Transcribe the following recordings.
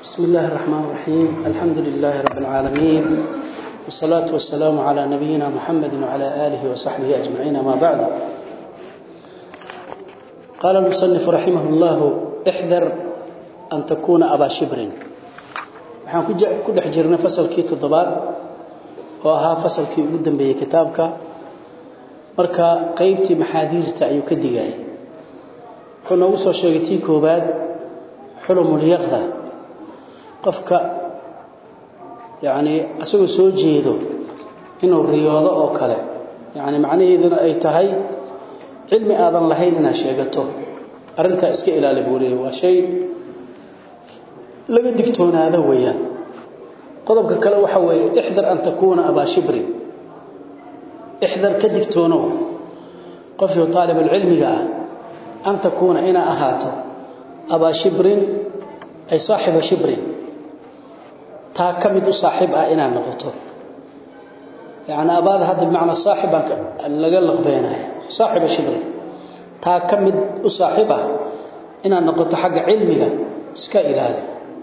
بسم الله الرحمن الرحيم الحمد لله رب العالمين والصلاة والسلام على نبينا محمد وعلى آله وصحبه أجمعين ما بعد قال المصنف رحمه الله احذر أن تكون أبا شبر waxaan ku dhex jirnay fasalkii toddobaad oo ahaa fasalkii ugu dambeeyey kitaabka marka qaybtii maxaadiirta ayuu ka digayay wuxuu noogu soo sheegay tii koobaad xulumulyaqda qofka yacni isagoo soo jeedo inuu riyoodo oo kale yacni macnaheeduna ay tahay cilmi aadan lahayn inaad sheegato arrintaa iska ilaali buu leeyahy waa shay laga digtoonaado weeyaan qodobka kale waxa weeye ixdar an takuuna abaa shibrin ixdar ka digtoonow qofkii taalibulcilmiga ah an takuuna inaa ahaato abaa shibrin ay saaxiba shibrin taa ka mid u saaxiib ah inaad noqoto yacni abaada hadda bimacnaa saaxib baan laga laqbeenaya saaxiba shibrin taa ka mid u saaxiib ah inaad noqoto xagga cilmiga iska ilaali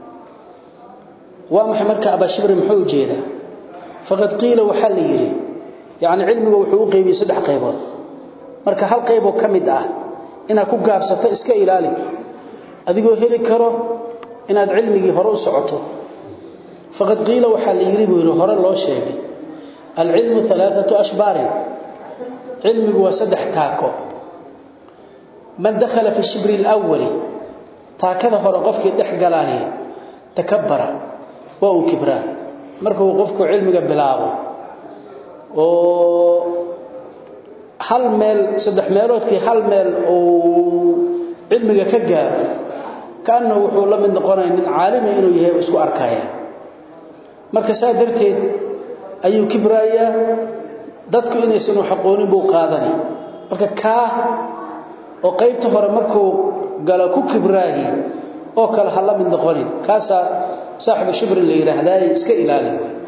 waa maxay marka abaa shibrin muxuu u jeedaa faqad qiila waxaa la yidhi yacni cilmigu wuxuu u qaybiyey saddex qaybood marka hal qayboo ka mid ah inaad ku gaabsato iska ilaali adigoo heli karo inaad cilmigii hore u socoto faqad qiila waxaa la yidhi buu yidhi hore loo sheegay alcilmu alaaatu ashbaarin cilmigu waa saddex taako man dakhala fi shibri alawali taakada hore qofkii dhex galaahi takabbara waa uu kibraa markuu qofku cilmiga bilaabo oo hal meel saddex meeloodkii hal meel uu cilmiga ka gaaro kaanna wuxuu la mid noqonaya nin caalima inuu yahay isku arkaya marka saa darteed ayuu kibraayaa dadku inaysan wax aqoonin buu qaadani marka kaa oo qaybta hore markuu galo ku kibraahi oo kale ha la mid noqonin kaasaa saaxibu shibrin la yidhaahdaay iska ilaali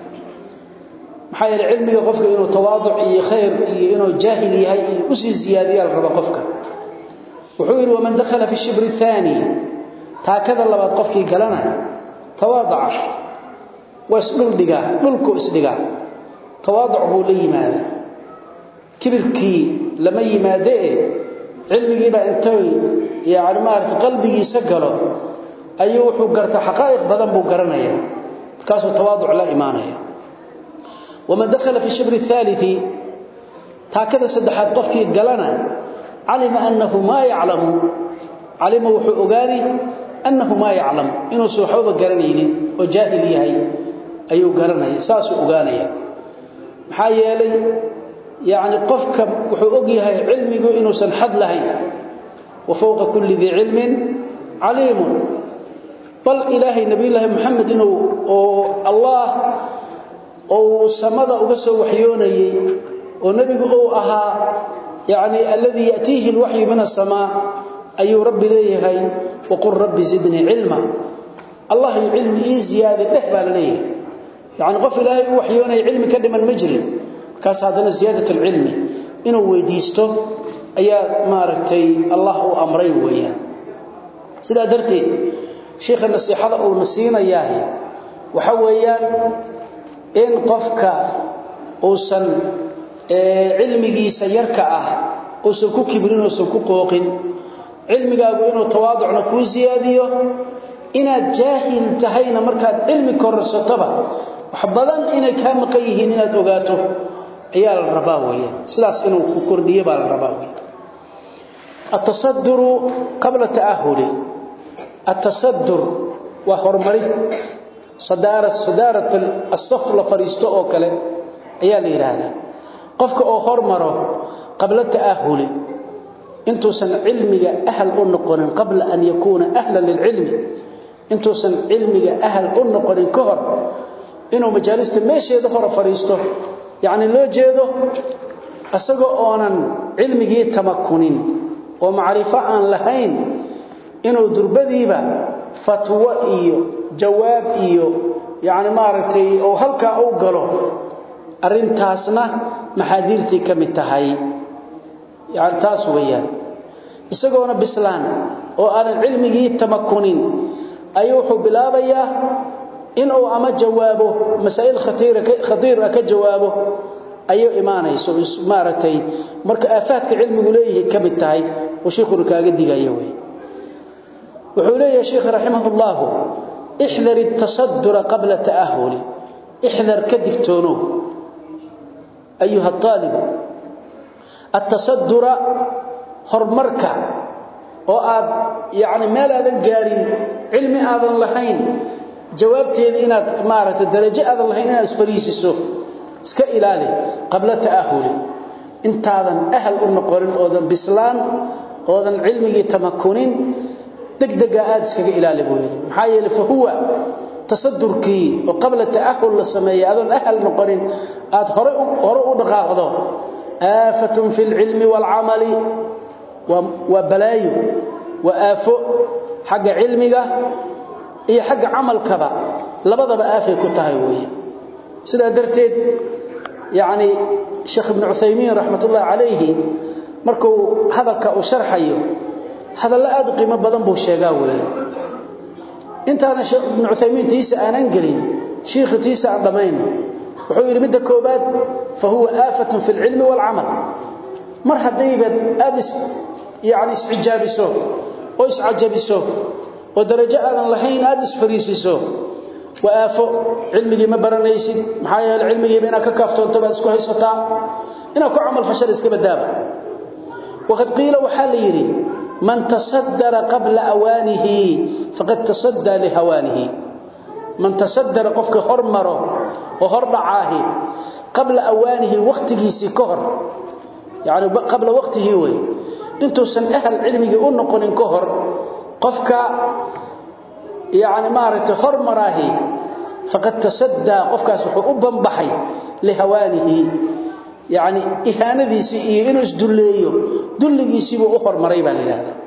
maxaa yeele cilmiga qofka inuu tawaaduc iyo khayr iyo inuu jaahil yahay iyo usii ziyaadiyaa la raba qofka wuxuu yidhi waman dakhala fi shibri aani taakada labaad qofkii galana tawaadaca waa isdhuldhigaa dhulku isdhigaa tawaaduc buu la yimaada kibirkii lama yimaadee cilmigiibaa intay yani maarata qalbigiisa galo ayuu wuxuu garta xaqaa'iq badan buu garanayaa markaasuu tawaaduc la imaanaya waman dakhala fi shibri aaalii taakada saddexaad qofkii galana calima annahu maa yaclamu calima wuxuu ogaani annahu maa yaclam inuusan waxbaba garanaynin oo jaahil yahay ayuu garanaya saasuu ogaanaya maxaa yeelay yacni qofka wuxuu og yahay cilmigu inuusan xad lahayn wa fowqa kulli dii cilmin caliimun bal ilaahay nabiyullaahi moxamed inuu oo allah ou samada uga soo waxyoonayey oo nebigu uu ahaa yacni alladii ya'tiihi alwaxyu min asamaa ayuu rabbi leeyahay waqul rabbi zidnii cilma allah yu cilmi ii ziyaadi dheh baa la leeyahay yacni qof ilaahay u waxyoonaya cilmi ka dhiman ma jirin markaas haddana ziyaadat alcilmi inuu weydiisto ayaa maaragtay allah uu amray weeyaan sidaa darteed sheikha nasiixada uuna siinayaahi waxa weeyaan in qofka uusan cilmigiisa yarka ah uusan ku kibrin uusan ku qooqin cilmigaagu inuu tawaaducna kuu siyaadiyo inaad jaahil tahayna markaad cilmi korarsatoba wax badan inay kaa maqan yihiin inaad ogaato ayaa la rabaa weeyaan sidaas inuu ku kordhiyo baa la rabaa weeyaan atasaduru qabla taahuli atasadur waa horumari sadaara sadaarat as-saf la fariisto oo kale ayaa la yiraahdaa qofka oo hormaro qabla taahuli intuusan cilmiga ahl u noqonin qabla an yakuna ahlan lililmi intuusan cilmiga ahl u noqonin ka hor inuu majaalista meesheeda hore fariisto yacni loo jeedo asagoo oonan cilmigii tamakunin oo macrifo aan lahayn inuu durbadiiba fatwo iyo jawaab iyo yacni maaragtay oo halkaa u galo arrintaasna maxaadiirtii ka mid tahay yani taas weeyaan isagoona bislaan oo aanan cilmigii tamakunin ayuu wuxuu bilaabayaa inuu ama jawaabo masaa'il khatiira khatiir ka jawaabo ayuu imaanayso maaragtay marka aafaadka cilmigu leeyahay ka mid tahay oo sheekhu kaaga digayo way wuxuu leeyahay sheekh rahimahullah احذر التصدر قبل تأهل احذر كدكتونو أيها الطالب التصدر هرمرك oo aad yaani meel aadan gaarin cilmi aadan lahayn jawaabteeda inaad maaragtay darajo aadan lahayn inaad isfariisiso iska ilaali qabla taahul intaadan ahl u noqonin oodan bislaan oodan cilmigii tamakunin degdega aad iskaga ilaali buu yiri maxaa yeelay fa huwa tasaddurkii oo qabla taahul la sameeyay aadan ahl noqonin aad hore hore u dhaqaaqdo aafatun fil ilmi wal amali wa balaayo wa aafo xagga cilmiga iyo xagga amalkaba labadaba aafay ku tahay weeye sida darteed yaani sheekh ibn Uthaymeen rahmatullah alayhi markuu hadalka uu sharxayo hadalla aad qiimo badan buu sheegaa weeye intaana sheekh ibn Uthaymeen tiisa aanan galin sheekh tiisa aan dhamayn wuxuu yiri midda koobaad fa huwa aafatun fil ilmi wal amal mar hadayba aad يعني اسعجابيسو oo iscajabiso oo darajo aadan lahayn aad isfariisiso waafo cilmigi ma baranaysid maxaa yeelay cilmigi ina ka kaaftoonto baad isku haysataa ina ku amal fashal iska badaaba waqad qila waxa la yiri man tasaddara qabla awanihi faqad tasadda li hawanihi man tasaddara qofka hormaro oo hordhacaahi qabla awanihi waqtigiisi ka hor يعني قبل وقته وي intuusan ahal cilmiga u noqonin ka hor qofka yaani maarata hormaraahi faqad tasadda qofkaas wuxuu u banbaxay lihawaanihi yaani ihaanadiisi iyo inuu isduleeyo dulligiisii buu u hormaray baa leeyahay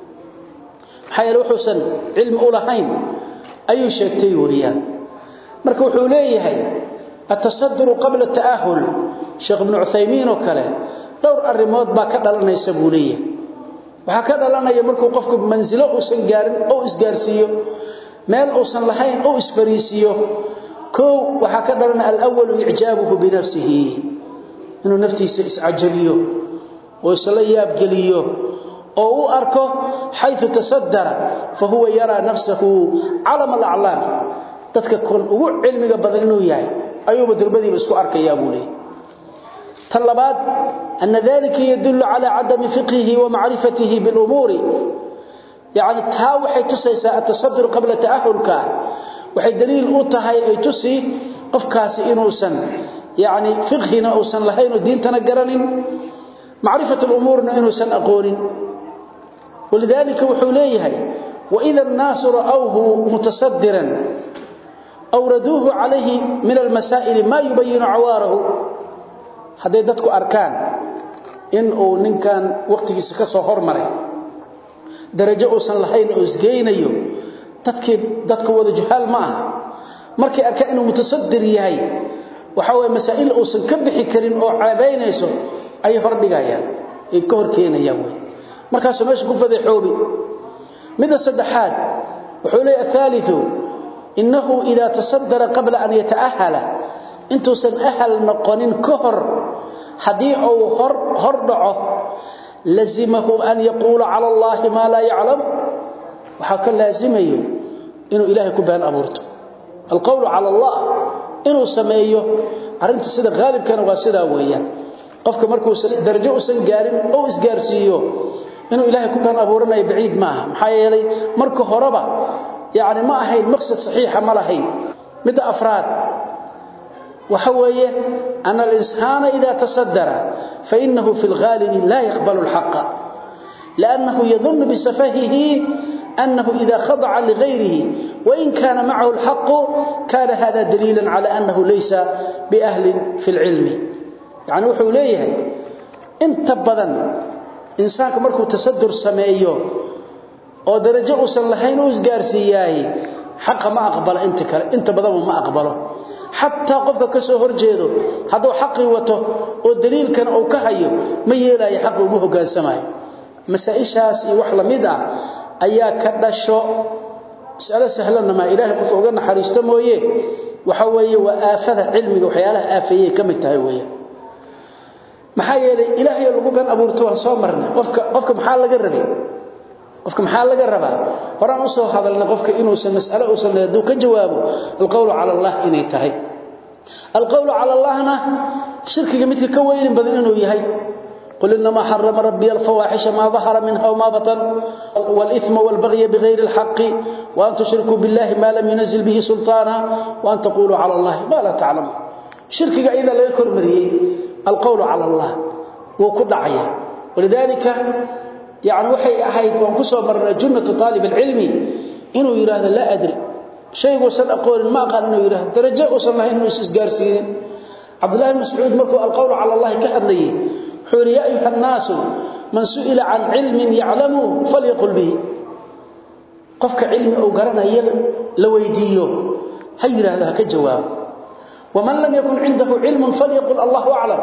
xayal wuxuusan cilmi u lahayn ayuu sheegtay weeyaan marka wuxuu leeyahay atasadduru qabla taahul sheekh ibn Uthaymeen oo kale dhowr arimood baa ka dhalanaysa buu leeyahay waxa ka dhalanaya markuu qofku manzilo uusan gaarin oo isgaarsiiyo meel uusan lahayn oo isfariisiyo koo waxa ka dhalanaya al-awwal i'jaabuhu bi nafsihi inuu naftiisa iscajabiyo oo isla yaab galiyo oo uu arko haythu tasaddara fa huwa yara nafsuhu alama al-a'lam dadka kun ugu cilmiga badan inuu yahay ayuu durbadiiba isku arkaya buu leeyahay طلبات أن ذلك يدل على عدم فقهه ومعرفته بالأمور يعني تهاوحي تسيسا التصدر قبل تأهلك وحي دليل أطهي أي تسي قفكاس إنوسا يعني فقهنا أوسا لهين الدين تنقرن معرفة الأمور إنوسا أقول ولذلك وحوليه وإذا الناس رأوه متصدرا أوردوه عليه من المسائل ما يبين عواره haday dadku arkaan in uu ninkan waqtigiisa ka soo hormaray darajo uusan lahayn oo isgeynayo dadkii dadku wada jahaal ma aha markay arkaan inuu mutasaddir yahay waxa way masaa'il uusan ka bixi karin oo caabaynayso ay hor dhigayaan ay ka hor keenayaan way markaas meesha ku fadeexoobi mid saddexaad wuxuu leeyahay thalithu innahu idha tasaddara qabla an yata'ahala intuusan ahal noqonin ka hor hadii uu hor hor dhaco lazimahu an yaqula ala allah ma la ya'lam waxa ka laazimayo inuu ilaahay ku baan abuurto alqawlu ala allah inuu sameeyo arinta sida qaalibkana waa sida weeyaan qofka markuu darajo usan gaarin oo isgaarsiiyo inuu ilaahay ku baan abuuranayo baciid maaha maxaa yeelay marka horeba yaani ma ahayn maqsad saxiixa ma lahayn mid afraad وحويه أن الإنسان إذا تصدر فإنه في الغالب لا يقبل الحق لأنه يظن بسفهه أنه إذا خضع لغيره وإن كان معه الحق كان هذا دليلا على أنه ليس بأهل في العلم يعني وحوليه انت بدن إنسانك مركو تصدر سمايه oo darajo uusan lahayn uu isgaarsiiyay xaq ma aqbalo inta kale inta badan ma aqbalo hatta qofka ka soo horjeedo haduu xaqi wato oo daliilkan uu ka hayo ma yeelay xaq uu hoggaansamay masaa'ishaas iyo wax lamid ah ayaa ka dhasho mas'alo sahlanna ma ilaahay qof uga naxariisto mooye waxa weeye waa aafada cilmiga waxyaalaha aafayay ka mid tahay weeye maxaa yeelay ilaahay lagu ban abuurto waan soo marnay qofka qofka maxaa laga rabay qofka maxaa laga rabaa horaan u soo hadalna qofka inuu san mas'alo uu san leedo ka jawaabo alqawlu ala allah inay tahay alqawlu ala allahna shirkiga midka ka weyn badan inuu yahay قل إنما حرم ربي الفواحش ما ظهر منها وما بطن والإثم والبغي بغير الحق وأن تشركوا بالله ما لم ينزل به سلطانا وأن تقولوا على الله ما لا تعلمون شركك إذا لا يكون مريه القول على الله وكل عيا ولذلك يعني وحي أحيد وانكسوا مرنا جنة طالب العلم إنه يراه لا أدري شيء وصل أقول ما قال إنه يراه درجة وصل الله إنه يسجار سيدين عبد الله بن مسعود مركو القول على الله كأد ليه حور يا أيها الناس من سئل عن علم يعلمه فليقل به قفك علم أو قرنا لويديه هير هذا كجواب ومن لم يكن عنده علم فليقل الله أعلم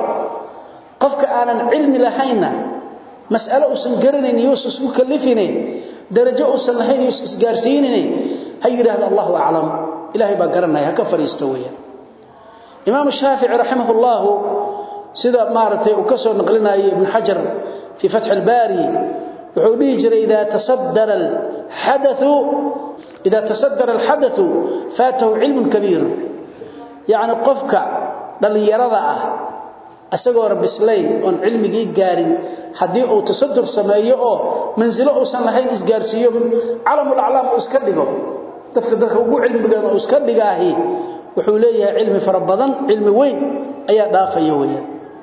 قفك آنا علم لهينا مسألة أسن قرنين يوسس مكلفين درجة أسن لهين يوسس قارسينين هير هذا الله أعلم إلهي بقرنا هكفر يستويا إمام الشافعي رحمه الله sida maartay uu ka soo naqlinayay ibn hajar fi fath al-bari wuxuu dhigi jiray ida tasaddara al-hadath ida tasaddara al-hadath fatahu ilmun kabir yaani qofka dhalinyarada ah asagoo rabislayn on cilmigi gaarin hadii uu tasaddur sameeyo oo manzilo uu san lahayn isgaarsiyo calamul a'lam uu iska dhigo dadka dadka ugu cilmiga uu iska dhigaahi wuxuu leeyahay cilmi fara badan cilmi weyn ayaa dhaafaya weeyaan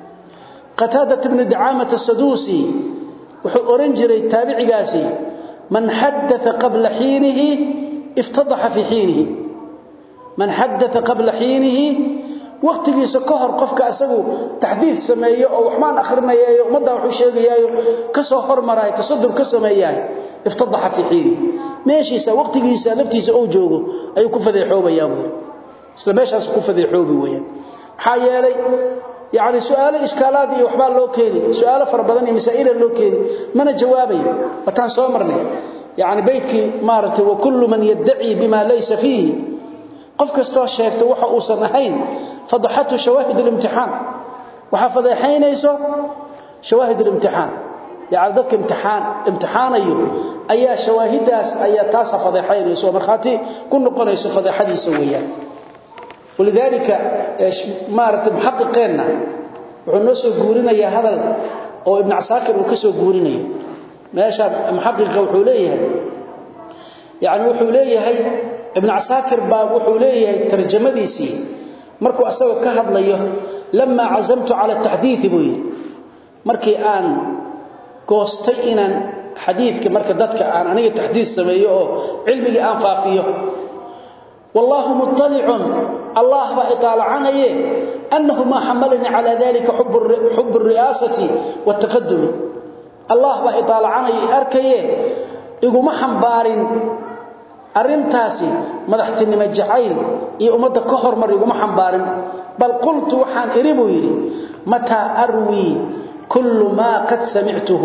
قتادة بن دعامة السدوسي وحو أورنجري تابعيقاسي من حدث قبل حينه افتضح في حينه من حدث قبل حينه وقتgiisa ka hor qofka asagu taxdiid sameeyo oo waxmaan akhrinayay umada wuxuu sheegayay ka soo hormaray tasadur ka sameeyay iftadaha fi xiin meeshiisa waqtigiisa laftiisa oo joogo ayuu ku fadeexoobayaa isla meeshaas ku fadeexoobi weeyaan maxaa yeelay يعني سؤال إشكالات وحبال لو كيني سؤال فربضاني مسائل لو كيني من جوابي وتان سومرني يعني بيتك مارته وكل من يدعي بما ليس فيه قف كستو شيكته وحا اوسن ahayn فضحته شواهد الامتحان waxa fadeexaynayso شواهد الامتحان يعني dadka imtixaan imtixaanayo ayaa shawaahidaas ayaa taas fadeexaynayso marxaati ku noqonayso fadeexadiisa weeyaan ولذلك مارت محققنا وحنا سو غورينيا هذل او ابن عساكر وكسو غورينيا ماشا محقق وحو ليهي يعني وحو ليهي ابن عساكر باب وحو ليهي ترجمديسي markuu asaga ka hadlayo lama azamtu ala tahdith buy markii aan goostay inaan xadiidka marka dadka aan aniga tahdith sameeyo oo cilmiga aan faafiyo والله مطلع الله بإطالع عنه أنه ما حملني على ذلك حب حب الرئاسة والتقدم الله بإطالع عنه أركي إيقو محنبار أرنتاسي مدحتني مجعين إيه أمد كهر مر إيقو محنبار بل قلت وحان إريبو يري متى أروي كل ما قد سمعته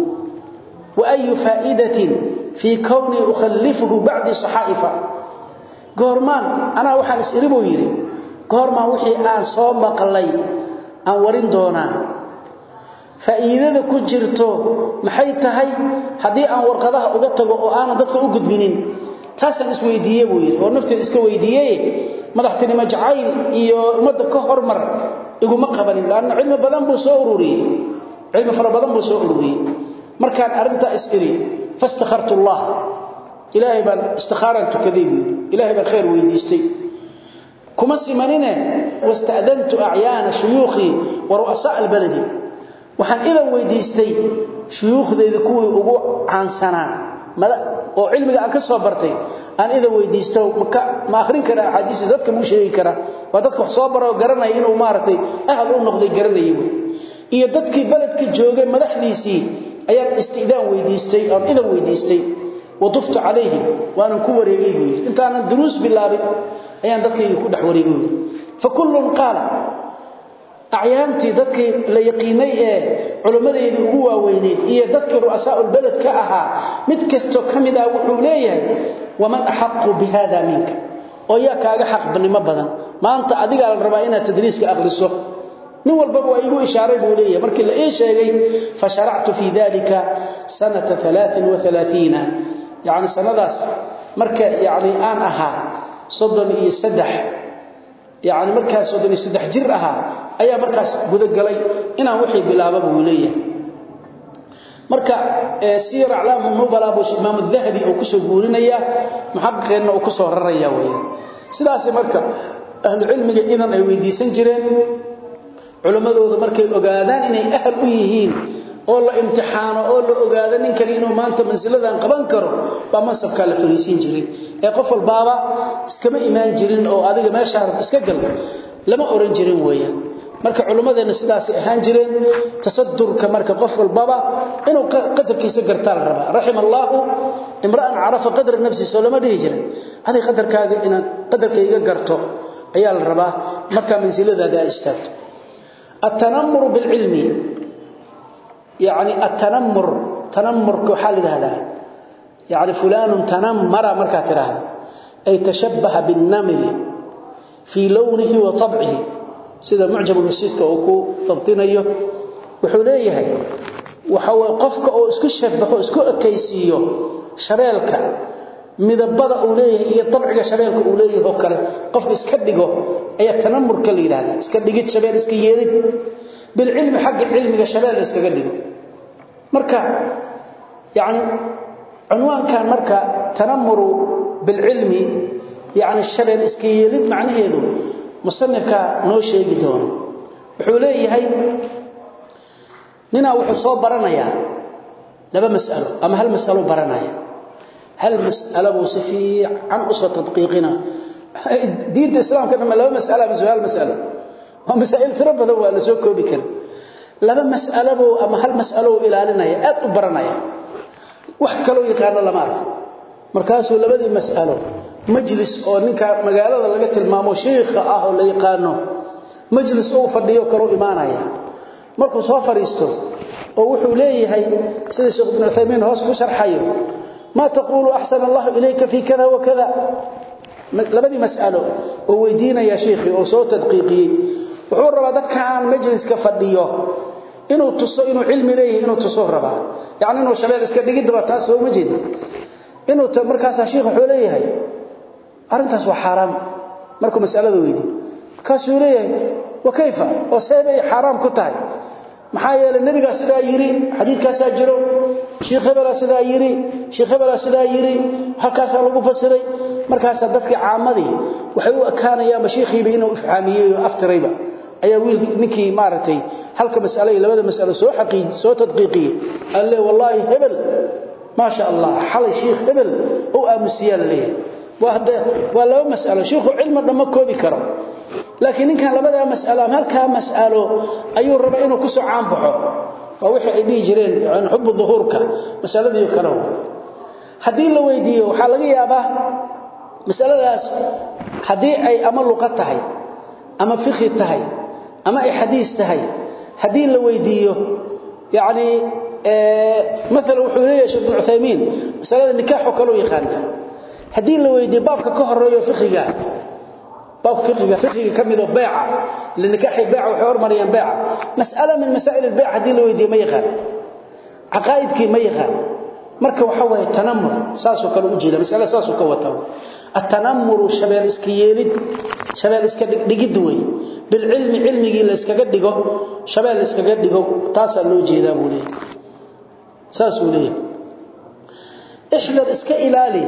وأي فائدة في كوني أخلفه بعد صحائفة goormaan anaa waxaan is-iribu yidhi goormaan wixii aan soo maqlay aan warin doonaa faa'iidada ku jirto maxay tahay haddii aan warqadaha uga tago oo aanan dadka u gudbinin taasaan isweydiiye buu yidhi oo nafteeda iska weydiiyey madaxtinimo jacayl iyo ummadda ka hormar iguma qabanin laanna cilmi badan buu soo ururiyey cilmi fara badan buu soo ururiyey markaan arrintaa is-iri fastakhartu allah إلهي بان استخارا تكذيب إلهي بان خير ويديستي كما سمننا واستأذنت أعيان شيوخي ورؤساء البلد وحن إذا ويديستي شيوخ ذي ذكوي أقوع عن سنة oo cilmiga aan ka soo bartay aan ida weydiisto ma akhrin kara xadiis dadka muu sheegi kara waa dadka wax soo baro garanay inuu maartay ahal u noqday garanayay iyo dadkii baladka joogay madaxdiisii ayaan istiidaan weydiistay oo ida weydiistay وضفت عليه وانا كوريغي انت انا دروس بالله ايان ددكي ku dhax wareegay فكل قال acyaantii dadkii la yaqiinay ee culimmadeedii ugu waaweyneed iyo dadkii ru'asaa'ul balad ka ahaa mid kastoo ka mid ah wuxuu leeyahay waman axaqu bihada minka oo yaa kaaga xaqnimo badan maanta adigaa la rabaa inaad tadriiska aqriso nin walbaba waa igu ishaaray buu leeyahay markii la ii sheegay fa sharactu fii dalika sanata alaain waalaaiina yacni sanadaas marka yacni aan ahaa soddon iyo saddex yacni markaas soddon iyo saddex jir ahaa ayaa markaas gudagalay inaan wixii bilaaba buu leeyahay marka siyar aclaam nubala buu imaam dahabi uu kusoo guurinaya muxaqiqeenna uu kusoo raraya weeye sidaas marka ahlu cilmiga idan ay weydiisan jireen culimmadooda markay ogaadaan inay ahal u yihiin oo la imtixaano oo la ogaado ninkani inuu maanta mansiladan qaban karo baa mansabkaa la fariisiin jiray ee qof walbaaba iskama imaan jirin oo adiga meeshaa iska gal lama oran jirin weeyaan marka culimmadeenna sidaasay ahaan jireen tasadurka marka qof walbaba inuu qadarkiisa gartaa la rabaa raxima allaahu imra'an carafa qadra nafsi soo lama dhihi jirin adig qadarkaaga inaad qadarkayga garto ayaa la rabaa markaa mansiladaada aad istaagto التنمر بالعلم يعني التنمر تنمر كحال هذا يعني فلان تنمر مركا تراها أي تشبه بالنمر في لونه وطبعه سيدا معجب المسيد كأوكو ضبطينيه وحوليه وحو قفك أو اسكو شبه اسكو أكيسيه شبيلك midabada uu leeyahay iyo tabciga shabeelka uu leeyahay oo kale qofka iska dhigo ayaa tanamurka la yiraahdaa iska dhigid shabeel iska yeelid bil ilmi xaq ilmiga shabeel iska dhigo marka yaani unwaan kan marka tanamuru bil ilmi yaani shabeel iska yeelid macnaheedu musannifka noo sheegi doono wuxuu leeyahay nina wuxuu soo baranayaa laba mas'alo ama hal mas'alo baranaya هل مسألة وصفي عن أسرة تدقيقنا دين الإسلام كان لما لما مسألة من سؤال مسألة ومسائل تربى ذو اللي سوكو بكر لما مسألة بو أما هل مسألة إلى لنا يأت أبرنا وحكلوا يقال لما أرك مركاسو لبدي مسألة مجلس أو نكا مقالة لقت المامو شيخ أهو اللي يقانو مجلس أو فرديو كرو إيمانا مركو صوفر يستو ووحو ليه سيدي شيخ ابن عثيمين هوس كشر حيو ما تقول أحسن الله إليك في كذا وكذا لبدي مسألة وويدينا يا شيخي وصوت تدقيقي وحور ربا دك عن مجلس كفديو إنه تصو إنه علم ليه إنه تصو ربا يعني إنه شباب اسك دقيد دبا تاسو مجد إنه مركاس شيخ حوليه هي أرنتاس وحرام مركو مسألة ويدي مركاسو ليه وكيف وسيبي حرام كتاي maxaa yeelay nabiga sidaa yiri xadiidkaas jiro sheekh hebel sidaa yiri sheekh hebel sidaa yiri halkaas lagu fasiray markaas dadka caamadii waxay u akaanayaan sheekhiiba inuu ifhaamiyay oo aftirayba ayaa wiil ninkii maartay halka mas'alay labada mas'alo soo xaqiij soo tadqiiqiyay alle wallahi hebel ma sha Allah xal sheekh hebel oo aamusiyaa leeyahay wahda waa laba mas'alo sheekhu cilmi dhama koobi karo laakiin ninkan labada mas'alo halka mas'alo ayuu raba inuu ku soo caan baxo waa wixii ay dhigi jireen aan xubbu dhuhurka mas'aladii kale hadii la weydiiyo waxa laga yaabaa mas'aladaas hadii ay ama luqad tahay ama fiqh tahay ama ay xadiis tahay hadii la weydiiyo yaani ee مثلا wuxuu leeyahay Sheikh Uthaymeen mas'alada nikaax oo kale u yaqaan hadii la weydiiyo baabka ka horeeyo fiqhiga باب فقه فقه كميدو بيعه لنكاح البيع وحور مريم بيعه مساله من مسائل البيع hadii la weydiiyo ma yaqaan aqaaidkii ma yaqaan marka waxa way tanamur saasoo kale u jeeda mas'ala saasoo ka wata التنمر شباب iska yeelid shabeel iska dhigid way bil ilmi ilmigi la iskaga dhigo shabeel iskaga dhigo taas loo jeedaa buu leeyahay saas uu leeyahay ihdar iska ilaali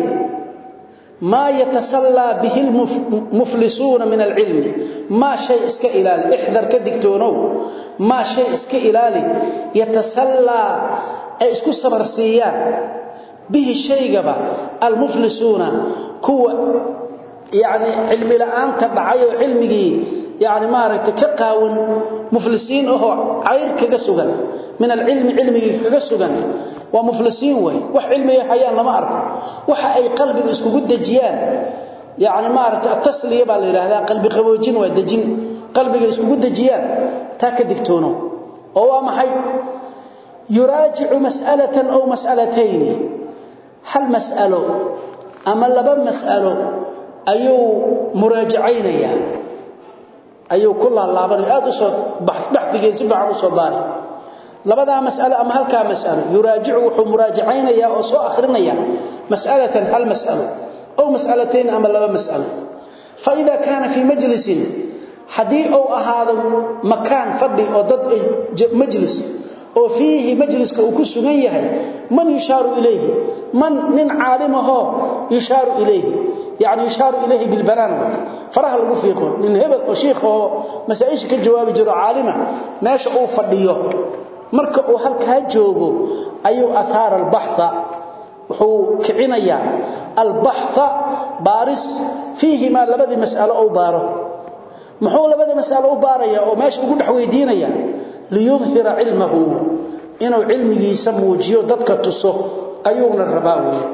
ما يتسلى به المفلسون من العلم ما شيء اسك إلالي احذر كدكتونو ما شيء اسك إلالي يتسلى اسكو سبرسيان به الشيء قبا المفلسون كو يعني علم الآن تبعي علمي يعني ما رأيت كقاون مفلسين أهو عير كقسوغا من العلم علمي كقسوغا ومفلسين وي wax cilmiga hayaan lama arko waxa ay qalbiga isku dajiyaan yaani ma aragta tasliya baa la yiraahdaa qalbi qaboojin waa dajin qalbiga iskugu dajiyaan taa ka digtoono oo waa maxay yuraajicu mas'alatan aw mas'alatayn hal mas'alo ama laba mas'alo ayuu muraajacaynaya ayuu ku laalaabanay aad u soo baxdigeed si baacan u soo baari labadaa mas'alo ama halkaa mas'alo yuraajicu wuxuu muraajacaynaya oo soo akhrinaya mas'alatan hal mas'alo aw mas'alatayn ama laba mas'alo fa idha kana fi majlisin hadii uu ahaado makaan fadhi oo dad majlis oo fiihi majliska uu ku sugan yahay man yushaaru ilayhi man nin caalimaho yushaaru ilayhi yani yushaaru ilayhi bilbanaan faraha lagu fiiqo nin hebel oo sheekh oo masaa'isha ka jawaabi jiro caalima meesha uu fadhiyo marka uu halkaa joogo ayuu athaar albahtha wuxuu kicinayaa albahtha baaris fiihi ma labadii mas'alo uu baaro muxuu labadii mas'alo u baaraya oo meesha ugu dhex weydiinaya liyudhira cilmahu inuu cilmigiisa muujiyo dadka tuso ayuuna rabaa weeye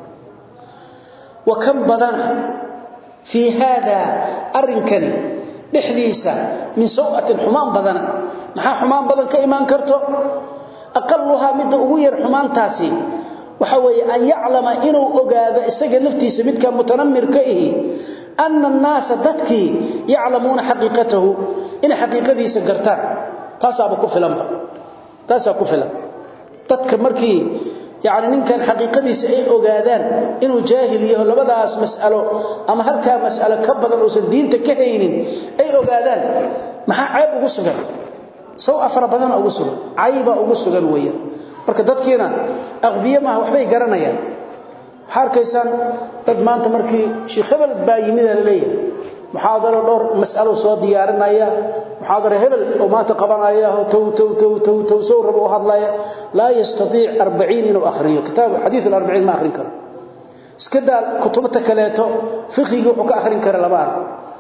وكم بدنا في هذا أرنكني dhexdiisa min sawatin xumaan badana maxaa xumaan badan ka iman karto aqalluha mid ugu yar xumaantaasi waxa weeye an yaclama inuu ogaado isaga naftiisa midka mutanammirka ihi anna an-naasa dadki yaclamuuna xaqiiqatahu in xaqiiqadiisa gartaan taasaaba ku filanba taasaa ku filan dadka markii يعني ninkan xaqiiqadiisa ay ogaadaan inuu jaahil yahay labadaas mas'alo ama halka mas'alo ka badan oo diinta ka haynin ay ogaadaan maxaa ceeb ugu sugan soo afar badan ugu sugan ayba ugu sugan weeyo marka dadkiina aqbiya ma waxbay garanayaan harkaysan dad maanta markii sheekh hebel baa yimid la leeyahay muxaadaro dhowr mas'alo soo diyaarinaya muxaadaro hebel oo maanta qabanaya tow tow tow tow tow soo rabo hadlaya la yastati 40 inuu akhriyo kitaab hadith al-40 ma akhrin karo iska daa kutubta kaleeto fiqiga wuxuu ka akhrin kara laba arko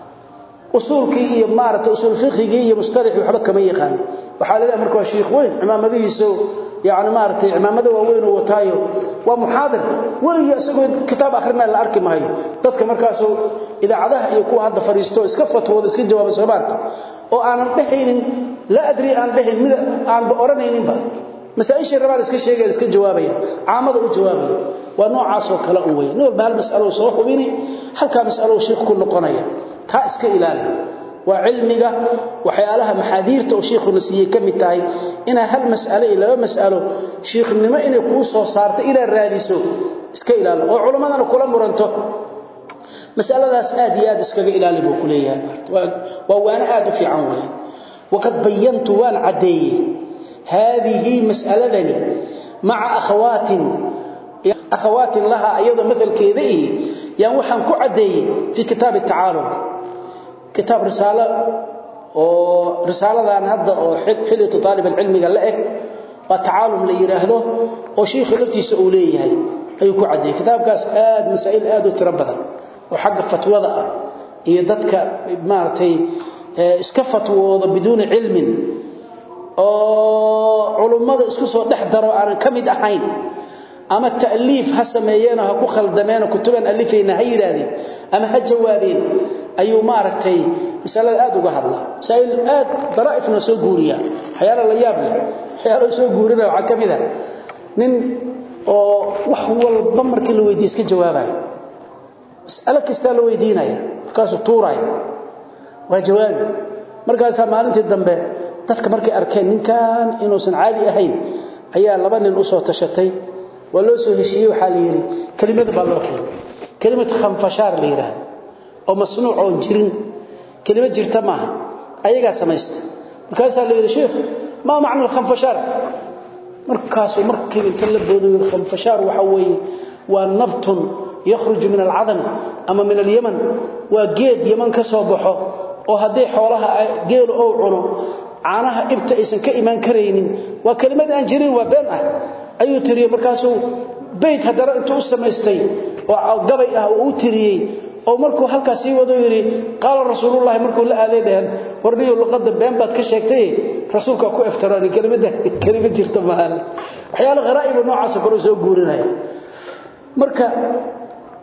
usulkii iyo maarata usul fiqiga iyo mustalih waxba kama yaqaan waxa leeyahay markaa sheekh weyn imaamadiisu يعني maartay imaamada waaweyn oo wataayo waa muhaadir waliga asagoo kitaab akhrina la arki maayo dadka markaas idaacadaha iyo kuwa hadda fariisto iska fatwooda iska jawaab sabaarta oo aanan dhahaynin la adri aan dhahayn mid aan oranayninba masaa'isha rabaan iska sheegay iska jawaabaya caamada u jawaabaya waa noocaas oo kala u weyn nool bal mas'alo soo hubini halka mas'alo sheekh ku noqonaya ta iska ilaali waa cilmiga waxyaalaha maxaadiirta oo sheekhu nasiiyay kamid tahay ina hal mas'alo ila mas'alo sheekhnimo inay ku soo saarto ila raadiso iska ilaali oo culimadana kula muranto mas'aladaas aad iyo aad iskaga ilaali buu ku leeyahay waa waana aad u fiican weey waqad bayantu wal adeey هذه مسألة مع أخوات أخوات لها أيضا مثل كذا يعني وحن كعدي في كتاب التعارض كتاب رسالة ورسالة عن هذا حلية طالب العلم قال لك وتعالم ليراهده وشيخ لفتي سؤوليه أي كعدي كتاب كاس آد مسائل آد وتربضة وحق فتوضة يددك مارتي iska fatwoodo biduun ilmin oo culimada isku soo dhex daro aan kamid ahayn ama taaliif ha sameeyeen ha ku khaldameen kutuban alifayna ha yiraahdeen ama ha jawaabeen ayuu maaragtay misalada aad uga hadla sayl aad daraifna soo guuriya xayala la yaab leh xayala soo guurina waxa kamid ah nin oo wax walba markii la weydiiyo iska jawaabay mas'ala kasta la weydiinaya markaas tuuray waa jawaabi markaas maalintii dambe dadka markay arkeen ninkan inuusan caadi ahayn ayaa laba nin u soo tashatay waa loo soo heshiiyay waxa la yiri kelimada baa loo keenay kelimad khanfashaar la yiraahdo oo masnuuc oo jirin kelimad jirta ma ayaga sameeysta markaas la yiri sheekh ma macna khanfashaar markaas markii inta la boodo khanfashaar waxa weeye waa nabtun يخرج من العدن أما من اليمن وجيد يمن كسوبحه oo haday xoolaha geel oo cuno caanaha ibta aysan ka iman kareynin waa kelimad aan jirin waa been ah ayuu tiriyay markaasuu bayt hadara intuu sameystay oo gabay ah uu tiriyay oo markuu halkaas sii wado yiri qaal rasuulullaahi markuu la aaday dhahan warniyo luqada been baad ka sheegtay rasuulka ku iftiraan kelimada kelimad jirta maahan waxyaalo qaraa'ib noocaas kor soo guurinaya marka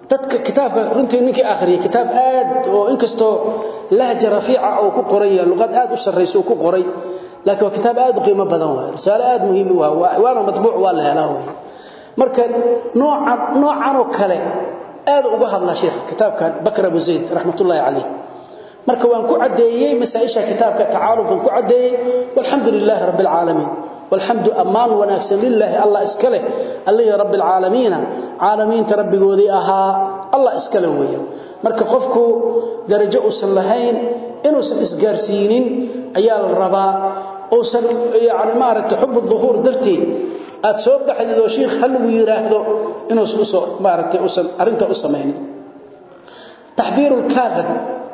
dadka kitaabka runtii ninkii akhriyay kitaab aad oo inkastoo lahja rafiica oo ku qoran yahay luqad aad u sarreysa oo ku qoray laakiin waa kitaab aad u qiimo badan waay risaalo aad muhiim u ah waana matbuuc waa la helaa waay marka noocan noocan oo kale aad uga hadla sheekh kitaabkan bakr abu zayd rahmatullahi alayh marka waan ku cadeeyay masaa'isha kitaabka tacaalub ku cadeeyay walhamdulillah rabbil alamin والحمد أمان ونكسن لله الله إسكاله الله رب العالمين عالمين تربقودي أها الله إسكاله ويا marka qofku darajo u salahayn inuu san isgaarsiinin ayaa la rabaa oo san yaani maaragtay xub dhuhur dartii aad soo baxdido sheekh hal uu yiraahdo inuu soo maaragtay u san arinta u sameeyay tahbiirul kaagad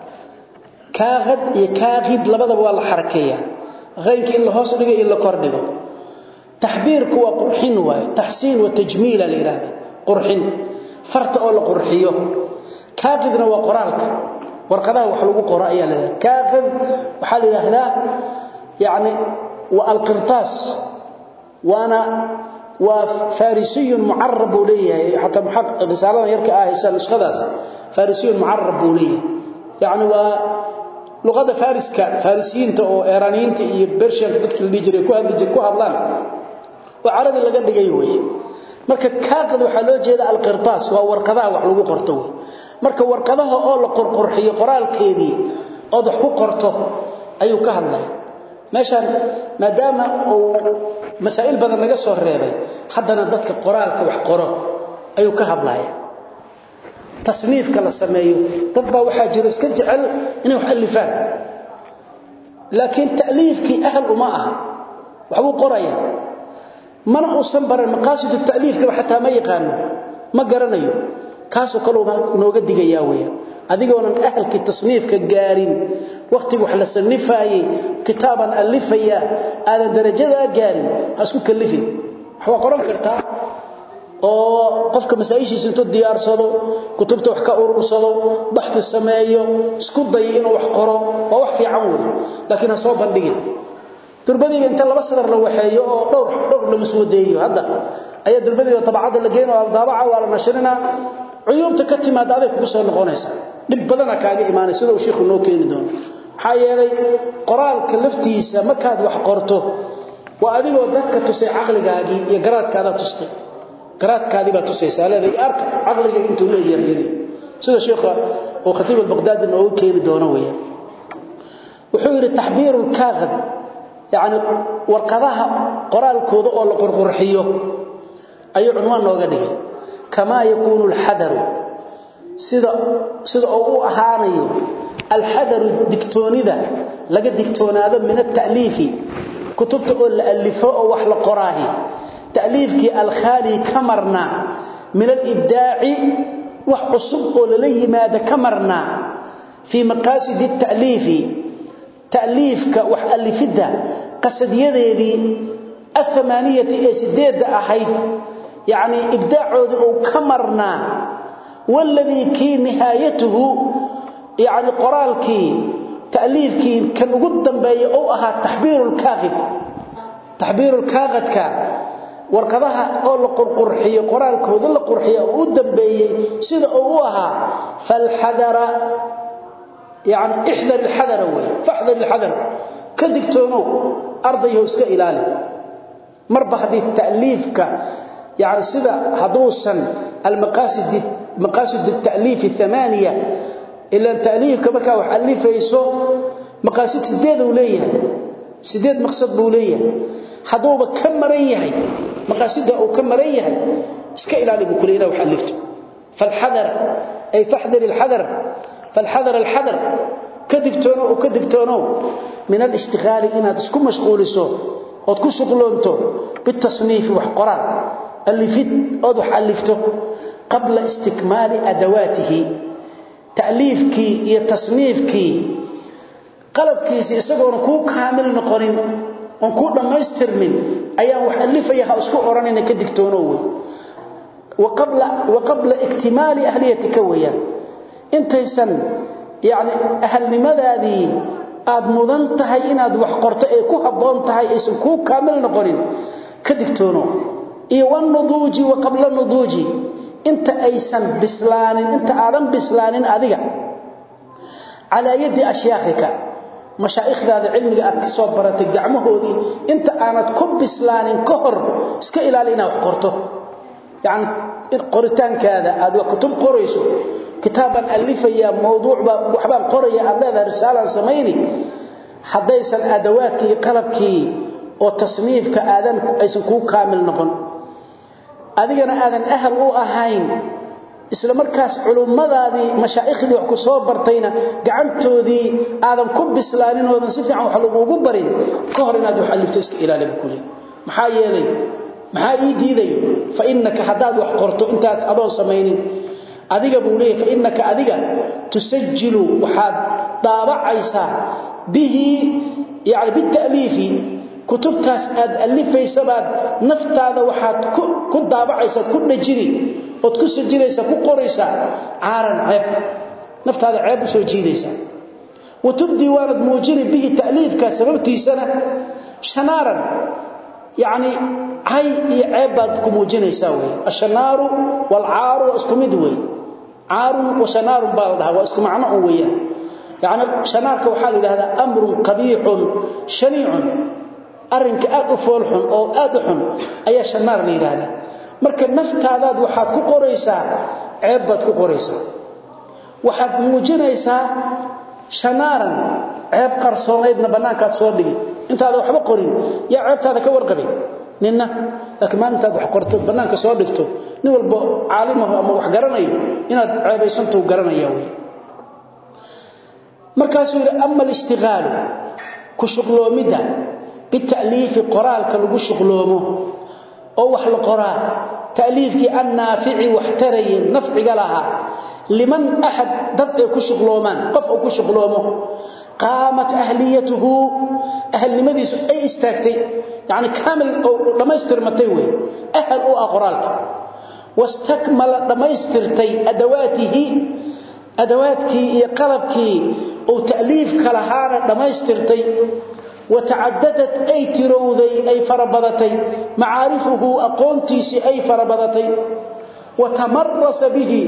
kaagad iyo kaagid labadaba waa la xarakeeyaa غينك إلا هوس دغه إلا كور دغه تحبيرك waa qurxin waay tahsiin wa tajmiil al-irada qurxin farta oo la qurxiyo kaaqidna waa qoraalka warqadaha wax lagu qoro ayaa leeyahay kaaqid waxa la yiraahdaa yaani wa al-qirtas wana wa farisi mu'arrab leeyahay hatta muhaqqiq risalada yarka ah isan nuskhadaas farisi mu'arrab leeyahay yaani waa luqada fariska farisiinta oo eeraniinta iyo bershiyanka dadka la jiray ku hadli jiray ku hadlaan oo carabi laga dhigay way marka kaaqad waxa loo jeeda alqirtaas waa warqadaha wax lagu qorto way marka warqadaha oo la qorqorxiyo qoraalkeedii oo wax ku qorto ayuu ka hadlay meeshan maadaama uu masaa'il badan laga soo reebay haddana dadka qoraalka wax qoro ayuu ka hadlaya تصنيفka la sameeyo dad baa waxa jiro iska jecel inay wax alifaan laakiin ta'liifki ahl uma aha waxbuu qoraya mana uusan baran maqaasid ta'liifka waxa ma yaqaano ma garanayo kaasoo kale nooga digaya weeyaa adigoonan ahlki tasniifka gaarin waqtiga wax la sanifaayay kitaaban alifaya aada darajada gaarin asku kalifin waxa qoran kartaa oo qofka masaa'ishiisa intuu diyaarsado kutubta wax ka urursado baxthi sameeyo isku day inuu wax qoro waa wax fiican weey laakiin soo bandhigin durbadiga inta laba sadar la waxeeyo oo dhowr dhowr la maswadeeyo hadda ayaa durbadiga tabacada la geeyo oo daabaca waa la nashrina cuyubta ka timaada aday kugu soo noqonaysa dib badana kaaga iimaanaysa sida uu sheekhu noo keeni doono maxaa yeelay qoraalka laftiisa markaad wax qorto waa adigoo dadka tusay caqligaagii iyo garaadkaada tustay qiraadkaadi baa tusaysaa leedahay arka aqliga intuu leeyahay sida sheekha oo khatiib al-baghdadi oo keeni doono weeyaan wuxuu yiri tahbiirul kaagad yaani warqadaha qoraalkooda oo la qorqorxiyo ayuu cinwaan nooga dhigay kama yakunu al-hadar sida sida uu ahaanayo al-hadar digtoonida laga digtoonaado min at-ta'lifi kutubta oo la alifo oo wax la qoraahi تأليفك الخالي كمرنا من الإبداع وحصب لليه ماذا كمرنا في مقاصد التأليف تأليفك وحألفده قصد يدي الثمانية سديد أحيد يعني إبداع أو كمرنا والذي كي نهايته يعني قرالك تأليفك كان قدام بي أو أها تحبير الكاغد تحبير الكاغد كان warqadaha oo la qurqurxiyo qoraalkooda la qurxiyo oo u dambeeyay sida uu ahaa fal hadara yaani ihdar al hadara way fahdar al hadar kadigtoono ardayo iska ilaali marba hadii ta'liifka yaani sida haduusan al maqasid maqasid al ta'lif thamaniya ila ta'liifka marka wax alifayso maqasid sideed uu leeyahay sideed maqsad buu leeyahay haduuba ka maran yahay maqaasida uu ka maran yahay iska ilaali buu kuleeyay wax alifto falhadar ay fahdar alhadar falhadar alhadar kadigtoono oo kadigtoono min al-ishtighal inaad isku mashquuliso oo ku shuqloonto bitasniif wax qoran alifid oo wax alifto qabla istikmaal adawatihi ta'lifki iyo tasniifki qalabkiisa isagoona ku kaamil noqonin on ku dhamaystirmin ayaan wax alifayaha isku oranayna ka digtoono way وقبل وقبل اكتمال اهليتك ويا intaysan yaani ahlnimadadi aad mudan tahay inaad wax qorto ee ku haboon tahay aysan ku kaamil noqonin ka digtoono iyo wan nuduuji wa qabla nuduuji inta aysan bislaanin inta aadan bislaanin adiga calaa yadi ashyaakhika mashaa'ikhdaada cilmiga aad ka soo baratay gacmahoodii inta aanad ku bislaanin ka hor iska ilaali inaad wax qorto yacni qoritaankaada aad waa kutub qorayso kitaabaan alifayaa mawduucbaa waxbaan qoraya aad leedahay risaalaan samayni haddaysan adawaadkii iyo qalabkii oo tasniifka aadan aysan kuu kaamil noqon adigana aadan ahal u ahayn isla markaas culummadaadii mashaaikhdii wax ku soo bartayna gacantoodii aadan ku bislaanin oodan si fiican wax laguugu barin ka hor inaad wax alifto iska ilaaliba kule maxaa yeelay maxaa ii diidayo fa innaka haddaad wax qorto intaas adoon samaynin adiga buu leeyahy fa innaka adiga tusajilu waxaad daabacaysaa bihi yani bita'liifi kutubtaas aad alifaysabaad naftaada waxaad ku daabacaysaa ku dhajini ood ku sajinaysaa ku qoraysaa caaran ceeb naftaada ceeb u soo jiidaysaa wa tubdii waanad muujini bihi ta'liifka sababtiisana shanaaran yacni cay iyo ceeb baad ku muujinaysaa wey ashanaaru waalcaaru waa isku mid wey caarun wa shanaarun baa la dhahaa waa isku macno un weeyaan yacni shanaarka waxaa la yidhahdaa amrun qabiixun shaniicun arrinka aad u foolxun oo aad u xun ayaa shanaar la yidhaahdaa marka naftaadaad waxaad ku qoraysaa ceeb baad ku qoraysaa waxaad muujinaysaa shanaaran ceeb qarsoonaydna bannaankaad soo dhigi intaada waxba qorin yaa ceebtaada ka warqabin ninna laakiin maalintaad wax qortood bannaanka soo dhigto nin walba caalimahu ama wax garanayo inaad ceebaysantou garanaya wey markaasuu yidhi ama alishtiqaalu ku shuqloomidda bita'liifi qoraalka lagu shuqloomo oo wax la qoraa ta'liifkii annaafici wax taraye nafciga lahaa liman axad dad ay ku shuqloomaan qof uu ku shuqloomo qaamat ahliyatuhu ahalnimadiisu ay istaagtay yacni kaamil oo dhammaystirmatay wey ahal u ah qoraalka wastakmala dhammaystirtay adawaatihi adawaadkii iyo qalabkii uu ta'liifka lahaana dhammaystirtay watacadadat ay tirowday ay farabadatay macaarifuhu aqoontiisii ay farabadatay watamarasa bihi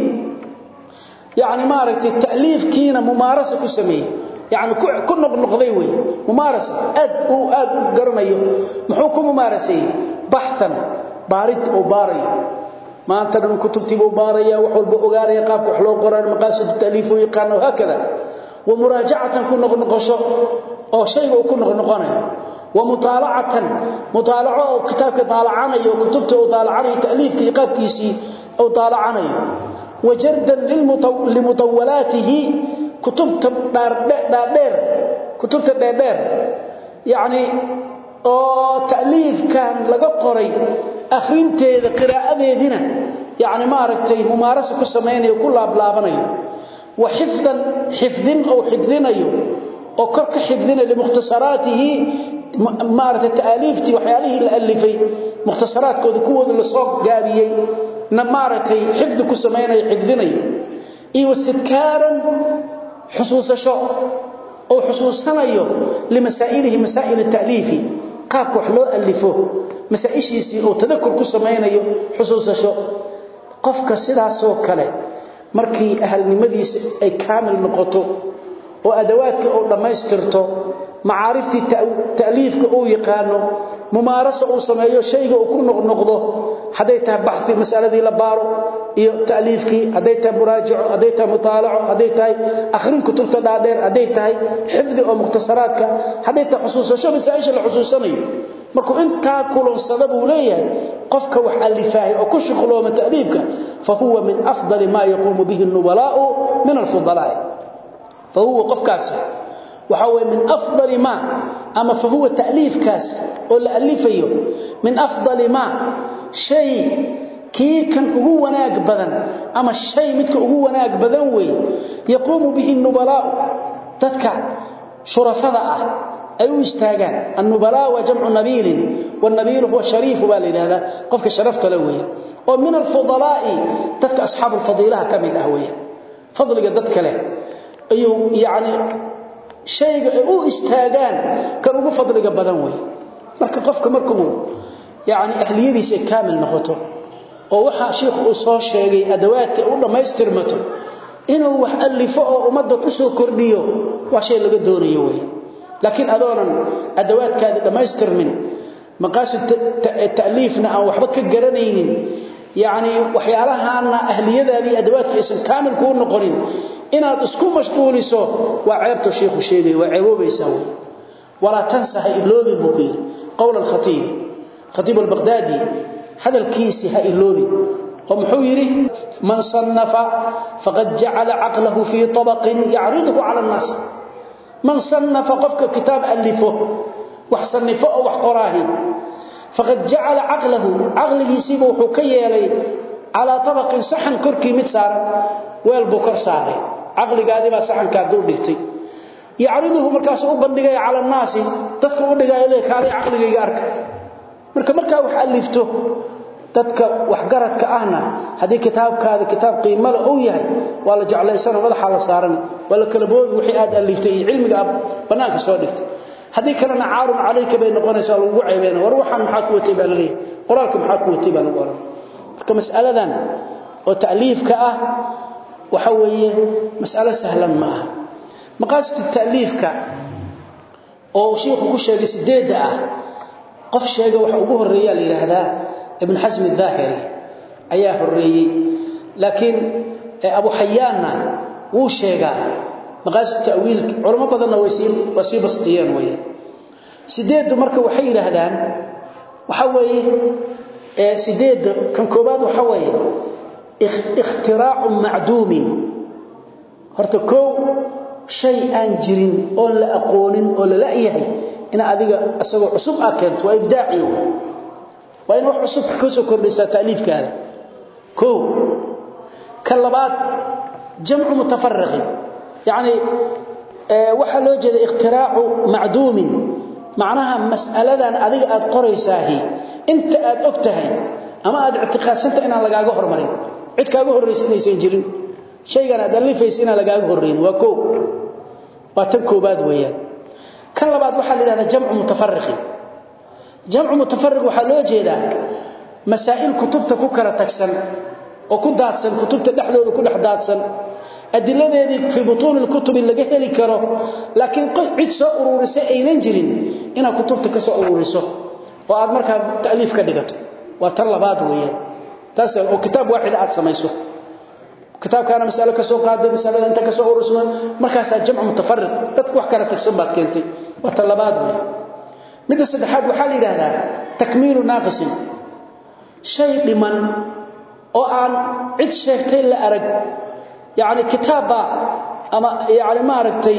yani maaragtay ta'liifkiina mumaarasa ku sameeyey yani ku noqnoqday wey mumaarasa aad uu aad u garanayo muxuu ku mumaaraseeyey baxan baarid uu baarayo maanta dhan kutubtiibuu baaraya wax walba ogaanaya qaabka wax loo qoraan maqaasidu ta'liif u yaqaana haakada wa muraajacatan ku noqnoqosho oo shayga uu ku noqnoqonayo wa mutaalacatan mutaalaco oo kitaabka daalacanayo kutubta uu daalacanayo ta'liifka iyo qaabkiisii uu daalacanayo wa jardan limutawalaatihi kutubta dhaadheer kutubta dheerdheer yacni oo ta'liifkan laga qoray akhrinteeda qiraa'adeedina yacni maaragtay mumaarasa ku samaynayo ku laablaabanayo wa xifdan xifdin ou xifdinayo oo kor ka xifdinayo limukhtasaraatihi maaragtay ta'aaliiftii waxyaalihii la alifay mukhtasaraadkooda kuwooda lasoo gaabiyey na maaragtay xifdi ku samaynayo xifdinayo iyo wastidkaaran xusuusasho oo xusuusanayo limasaa'ilihi masaa'il ta'liifi qaabka wax loo alifo masaa'ishiisii oo tadakur ku samaynayo xusuusasho qofka sidaasoo kale markii ahalnimadiisa ay kaamil noqoto oo adawaadka uu dhammaystirto macaariftii ta'liifka uu yaqaano mumaarasa uu sameeyo shayga uu ku noqnoqdo hadday tahay baxi masaladii la baaro iyo ta'liifkii hadday tahay muraajaco hadday tahay mutaalaco hadday tahay akhrin kutubta dhaadheer hadday tahay xifdi oo mukhtasaraadka hadday tahay xusuusasho masaa'isha la xusuusanayo markuu intaa kulansada buu leeyahay qofka wax alifaahay oo ku shuqlooma ta'liifka fa huwa min afdali maa yaquumu bihi nubalaa'u min alfudalaa'i fa huwa qofkaasi waxa weeye min afdali ma ama fa huwa ta'liifkaas oo la alifayo min afdali ma shay kii kan ugu wanaag badan ama shay midka ugu wanaag badan weeye yaquumu bihi nubalaa'u dadka shurafada ah ay u istaagaan annubala waa jamcu nabiilin wanabiilu huwa shariifu baa la yidhahdaa qofka sharafta le weeye oo min alfudalaa'i dadka asxaabu alfadiilaha ka mid ah weeye fadliga dadka leh ayuu yacni shayga ay u istaagaan kan ugu fadliga badan weeye marka qofka markuu yacni ahliyadiisa ay kaamil noqoto oo waxa sheekhu uu soo sheegay adawaadka u dhamaystirmato inuu wax alifo oo ummadda ku soo kordhiyo waa shay laga doonayo weeye laakiin adoonan adawaadkaadi dhamaystirmin maqaasid ta'liifna aan waxba ka garanaynin yani waxyaalahaana ahliyadaadii adawaadka aysan kaamil kuu noqonin inaad isku mashquuliso waa ceebta sheekhu sheegay waa ceeboobaysaa wey walaa tansa ha iloobin buu ku yidhi qowl alkhatiib khatiib albaqdaadi hadalkiisii ha iloobin oo muxuu yidhi man sannafa faqad jacala caqlahu fii tabaqin yacriduhu cala annaas man sannafa qofka kitaab alifo wax sannifo oo wax qoraahi faqad jacala caqlahu caqligiisiiba wuxuu ka yeelay calaa tabaqin saxan korkii mid saaran weel buu kor saaray caqligaadii baa saxankaa dul dhigtay yacriduhu markaasuu u bandhigaya cala annaasi dadka u dhigaayo le kaalay caqligayga arka marka markaa wax alifto dadka waxgaradka ahna haddii kitaabkaada kitaab qiimale uu yahay waa la jeclaysanoo madaxaa la saaran waa la kala boobi wixii aad aliftay iyo cilmiga aad bannaanka soo dhigtay haddii kalena caarun calayka bay noqonaysaa lagugu ceebeyna war waxaan maxaa ku watay baa la leeyahay qoraalka maxaa ku watay baa lagu oran marka mas'aladan oo ta'liifka ah waxa weeye mas'alo sahlan ma aha maqaasid ta'liifka oo sheekhu ku sheegay sideedda ah qof sheega waxa ugu horeeya la yiraahdaa ibn hasm al-dhahiri ayaa horeeyay laakiin abu hayyaana wuu sheegaa maqaasid ta'wiil culimo badanna way sii wasi bastiyeen way sideedu marka waxay yiraahdaan waxa weeye ee sideed kan koobaad waxa weeye ikhtiraa'u ma'duumin horta koo shay aan jirin oo la aqoonin oo la laayahay ina adiga asagoo cusub ah keento waa ibdaaci waa in wax cusub ka soo kordhisa taaliifkaada koo ka labaad jamcu mutafarriq yani waxa loo jeeda ikhtiraa'u ma'duumin macnaha mas'aladan adiga aad qoraysaahi inta aad ogtahay ama aad i'tiqaadsanta inaan lagaaga hormarin cid kaaga horreysanaysan jirin shaygan aad alifaysa inaan lagaaga horreyn waa koo waa tan koobaad weeyaan kan labaad waxaa la yidhahdaa jamcu mutafarriqi jamcu mutafarriq waxaa loo jeedaa masaa'il kutubta ku kala tagsan oo ku daadsan kutubta dhexdooda ku dhex daadsan adiladeedii fii butuuni lkutubi laga heli karo laakiin cid soo ururisay aynan jirin inaad kutubta ka soo ururiso oo aad markaa ta'liif ka dhigato waa tan labaad weeyaan taas oo kitaab waaxid aad samayso kitaabkaana mas'alo ka soo qaaday mas'alada inta ka soo urursan markaas jamcu mutafarriq dadku wax kala tagsan baad keentay waa tan labaad weeyaan midda saddexaad waxaa la yidhaahdaa takmiilu naaqisin shay dhiman oo aan cid sheegtay la arag yacni kitaabba ama yacni maaragtay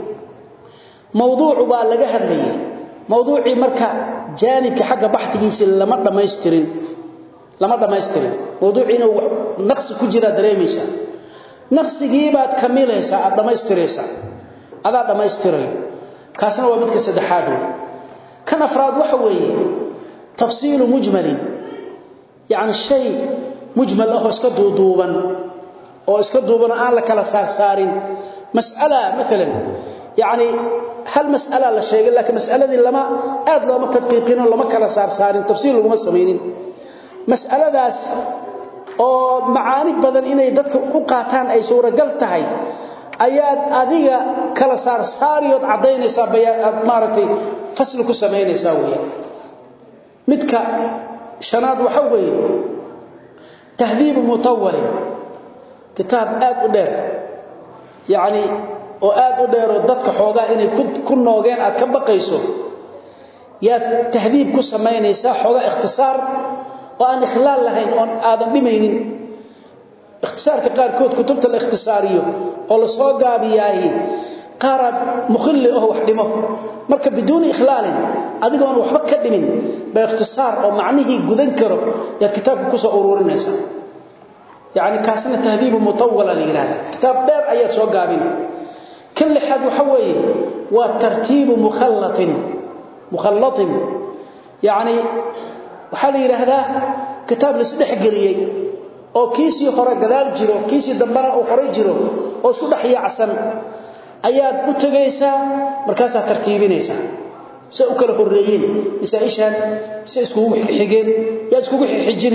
mawduucu baa laga hadlayay mawduucii marka jaanibka xagga baxdigiisa lama dhammaystirin lama dhammaystirin mawduuciina naqsi ku jira dareemaysaa naqsigii baad kamilaysaa aad dhammaystiraysaa adaa dhammaystirayo kaasna waa midka saddexaad wey kan afraad waxa weeye tafsiilu mujmalin yacni shay mujmal ahoo iska duuduuban oo iska duuban aan la kala saarsaarin mas'ala maalan yacni hal mas'ala la sheegay laakiin mas'aladii lama aad looma tadqiiqino lama kala saarsaarin tafsiil laguma samaynin mas'aladaas oo macaani badan inay dadka ku qaataan ay suuragal tahay ayaad adiga kala saarsaariyood caddaynaysaa bayaad maaragtay fasli ku samaynaysaa weeyaan midka shanaad waxa weeye tahdiibu mutawalin kitaab aad u dheer yacni oo aad u dheeroo dadka xoogaa inay ku noogeen aad ka baqayso yaad tahdiib ku samaynaysaa xoogaa ikhtisaar oo aan ikhlaal lahayn oon aadan dhimaynin ikhtisaarka qaarkood kutubta la ikhtisaariyo oo la soo gaabiyaahi qaaraad mukhilli oo wax dhimo marka biduuni ikhlaalin adigoon waxba ka dhimin ba ikhtisaar oo macnihii gudan karo yaad kitaabka ku soo ururinaysaa yacni kaasna tahdiibu mutawala la yidhahda kitaab dheer ayaad soo gaabin kan lixaad waxa weeye waa tartiibu mukhallatin mukhallatin yacni waxaa la yidhaahdaa kitaab laisdhex geliyey oo kiisii hore gadaal jiro kiisii dambana uu horay jiro oo isku dhex yaacsan ayaad u tegaysaa markaasaad tartiibinaysaa se u kala horreeyeen masaa-ishaan se iskugu xigeen yaa iskugu xijini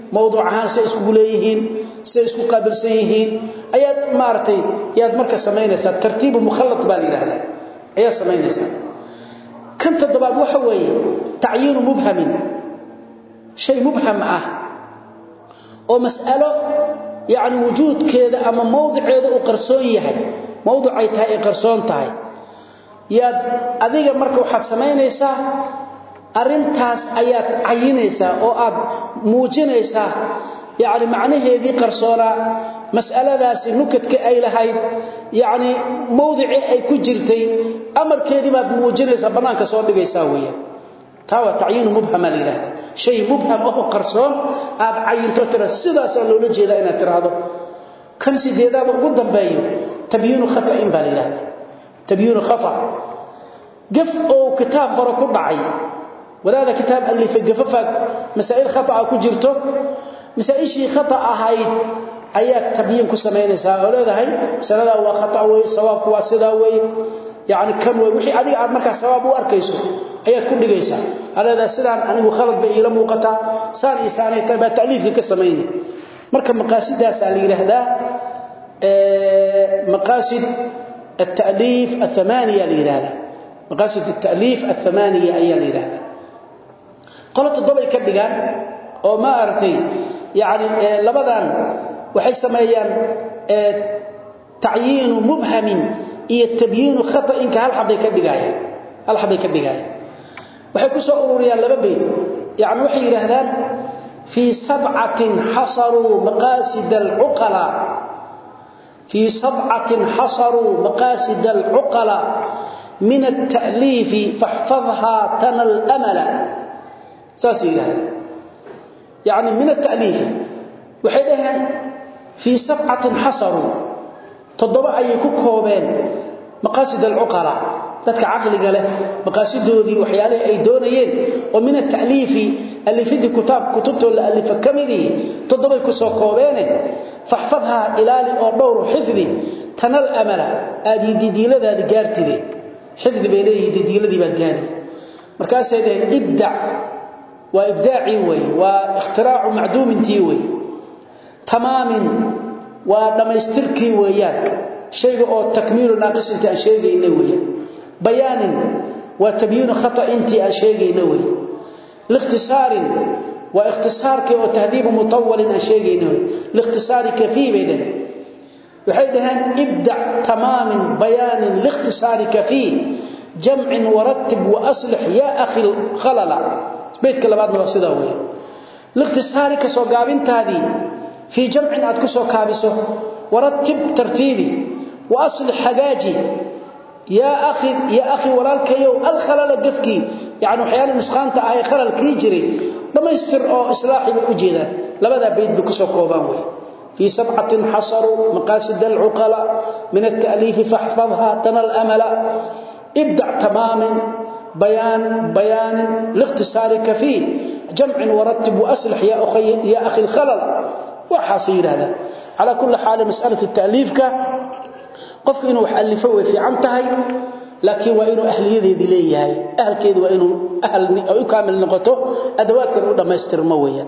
mawduuc ahaan say iskugu leeyihiin say isku qaabilsan yihiin ayaad maaragtay yaad marka samaynaysaa tartiibu mukhallad baa la yidhaahdaa ayaad samaynaysaa kan toddobaad waxa weeye tacyiinu mubhamin shay mubham ah oo mas'alo yacni wujuudkeeda ama mawdiceeda uu qarsoon yahay mawducay tahay ay qarsoon tahay yaad adiga marka waxaad samaynaysaa arintaas ayaad cayinaysaa oo aad muujinaysaa yacni macnaheedii qarsoonaa mas'aladaasi nukadka ay lahayd yacni mawdicii ay ku jirtay amarkeedii baad muujinaysaa bannaanka soo dhigaysaa weeyaan taa waa tacyiinu mubhama la yidhahda shay mubham oo qarsoon aad cayinto tira sidaasaa loola jeedaa inaad tiraahdo kan sideedaada ugu dambeeyo tabyiinu khata'in baa la yidhahda tabyiinu khata gaf oo kitaab hore ku dhacay walaada kitaab alifay gafafa masaa'il khata'a ku jirto masaa'ishii khata ahayd ayaa tabyiin ku samaynaysaa oo leedahay sanada waa khata weey sawaabku waa sidaa weey yaani kan way wixii adiga aad markaa sawaab u arkayso ayaad ku dhigaysaa aleeda sidaan anigu khalad bay ila muuqataa saan isaanay tahay baa ta'liifka ka samaynay marka maqaasidaas la yiraahdaa ee maqaasid التأليف الثمانية ليرادا مقاصد التأليف الثمانية أي ليرادا قلت الضبع كدغان oo ma artay yaani labadan waxay sameeyaan ta'yin mubhamin iyo tabyin khata'in ka hal xabay ka dhigayaan hal xabay ka dhigayaan waxay ku soo ururiyaan laba beed yaani waxay yiraahdaan fi sab'atin hasaru maqasid al-uqala fi sab'atin hasaru maqasid al-uqala من التأليف فاحفظها تنل أملا ساسي يعني من التأليف وحيدها في سبعة حصروا تضبع أي كوكوبين مقاصد العقلاء ذاتك عقل قال مقاصده ذي وحياله أي دونيين ومن التأليف اللي في كتاب كتبته اللي فكمذي تضبع كوكوبين فاحفظها إلالي أردور حفظي تنال أملا هذه دي دي لذا دي قارتي دي حفظ بيليه دي دي لذي بقاري مركز هذا إبدع وابداعي وي واختراع معدوم تي وي تمام ودمستركي ويان شيء او تكميل ناقص انت شيغينا وي بيان وتبيين خطا انت شيغينا وي لاختصار واختصارك او تهذيب مطول شيغينا وي لاختصار كفي بينه وحيدهن ابدع تمام بيان لاختصارك فيه جمع ورتب واصلح يا اخي الخلل بيتك لبادنا waa sida weey liqtisaari ka soo gaabintaadi fi jam'in aad ku soo kaabiso waratib tartiibi wa aslih hagaaji ya akhi ya akhi walaalkayo al khalal gafki yaani waxyaalo nusqaanta ah ee khalal kii jiray dhamaystir oo islaaxi u jeeda labada beed ku soo koobaan weey في سبعة حصروا مقاصد العقلاء من التأليف فاحفظها تنال أملا ابدع تماما بيان بيان لاختصارك فيه جمع ورتب وأسلح يا أخي, يا أخي الخلل وحاصير هذا على كل حال مسألة التأليف قفك إنه حألفه في عنتهي لكن وإنه أهل يذي ليه أهل كيد وإنه أهل أو يكامل نقطه أدوات كانوا لما يسترمويا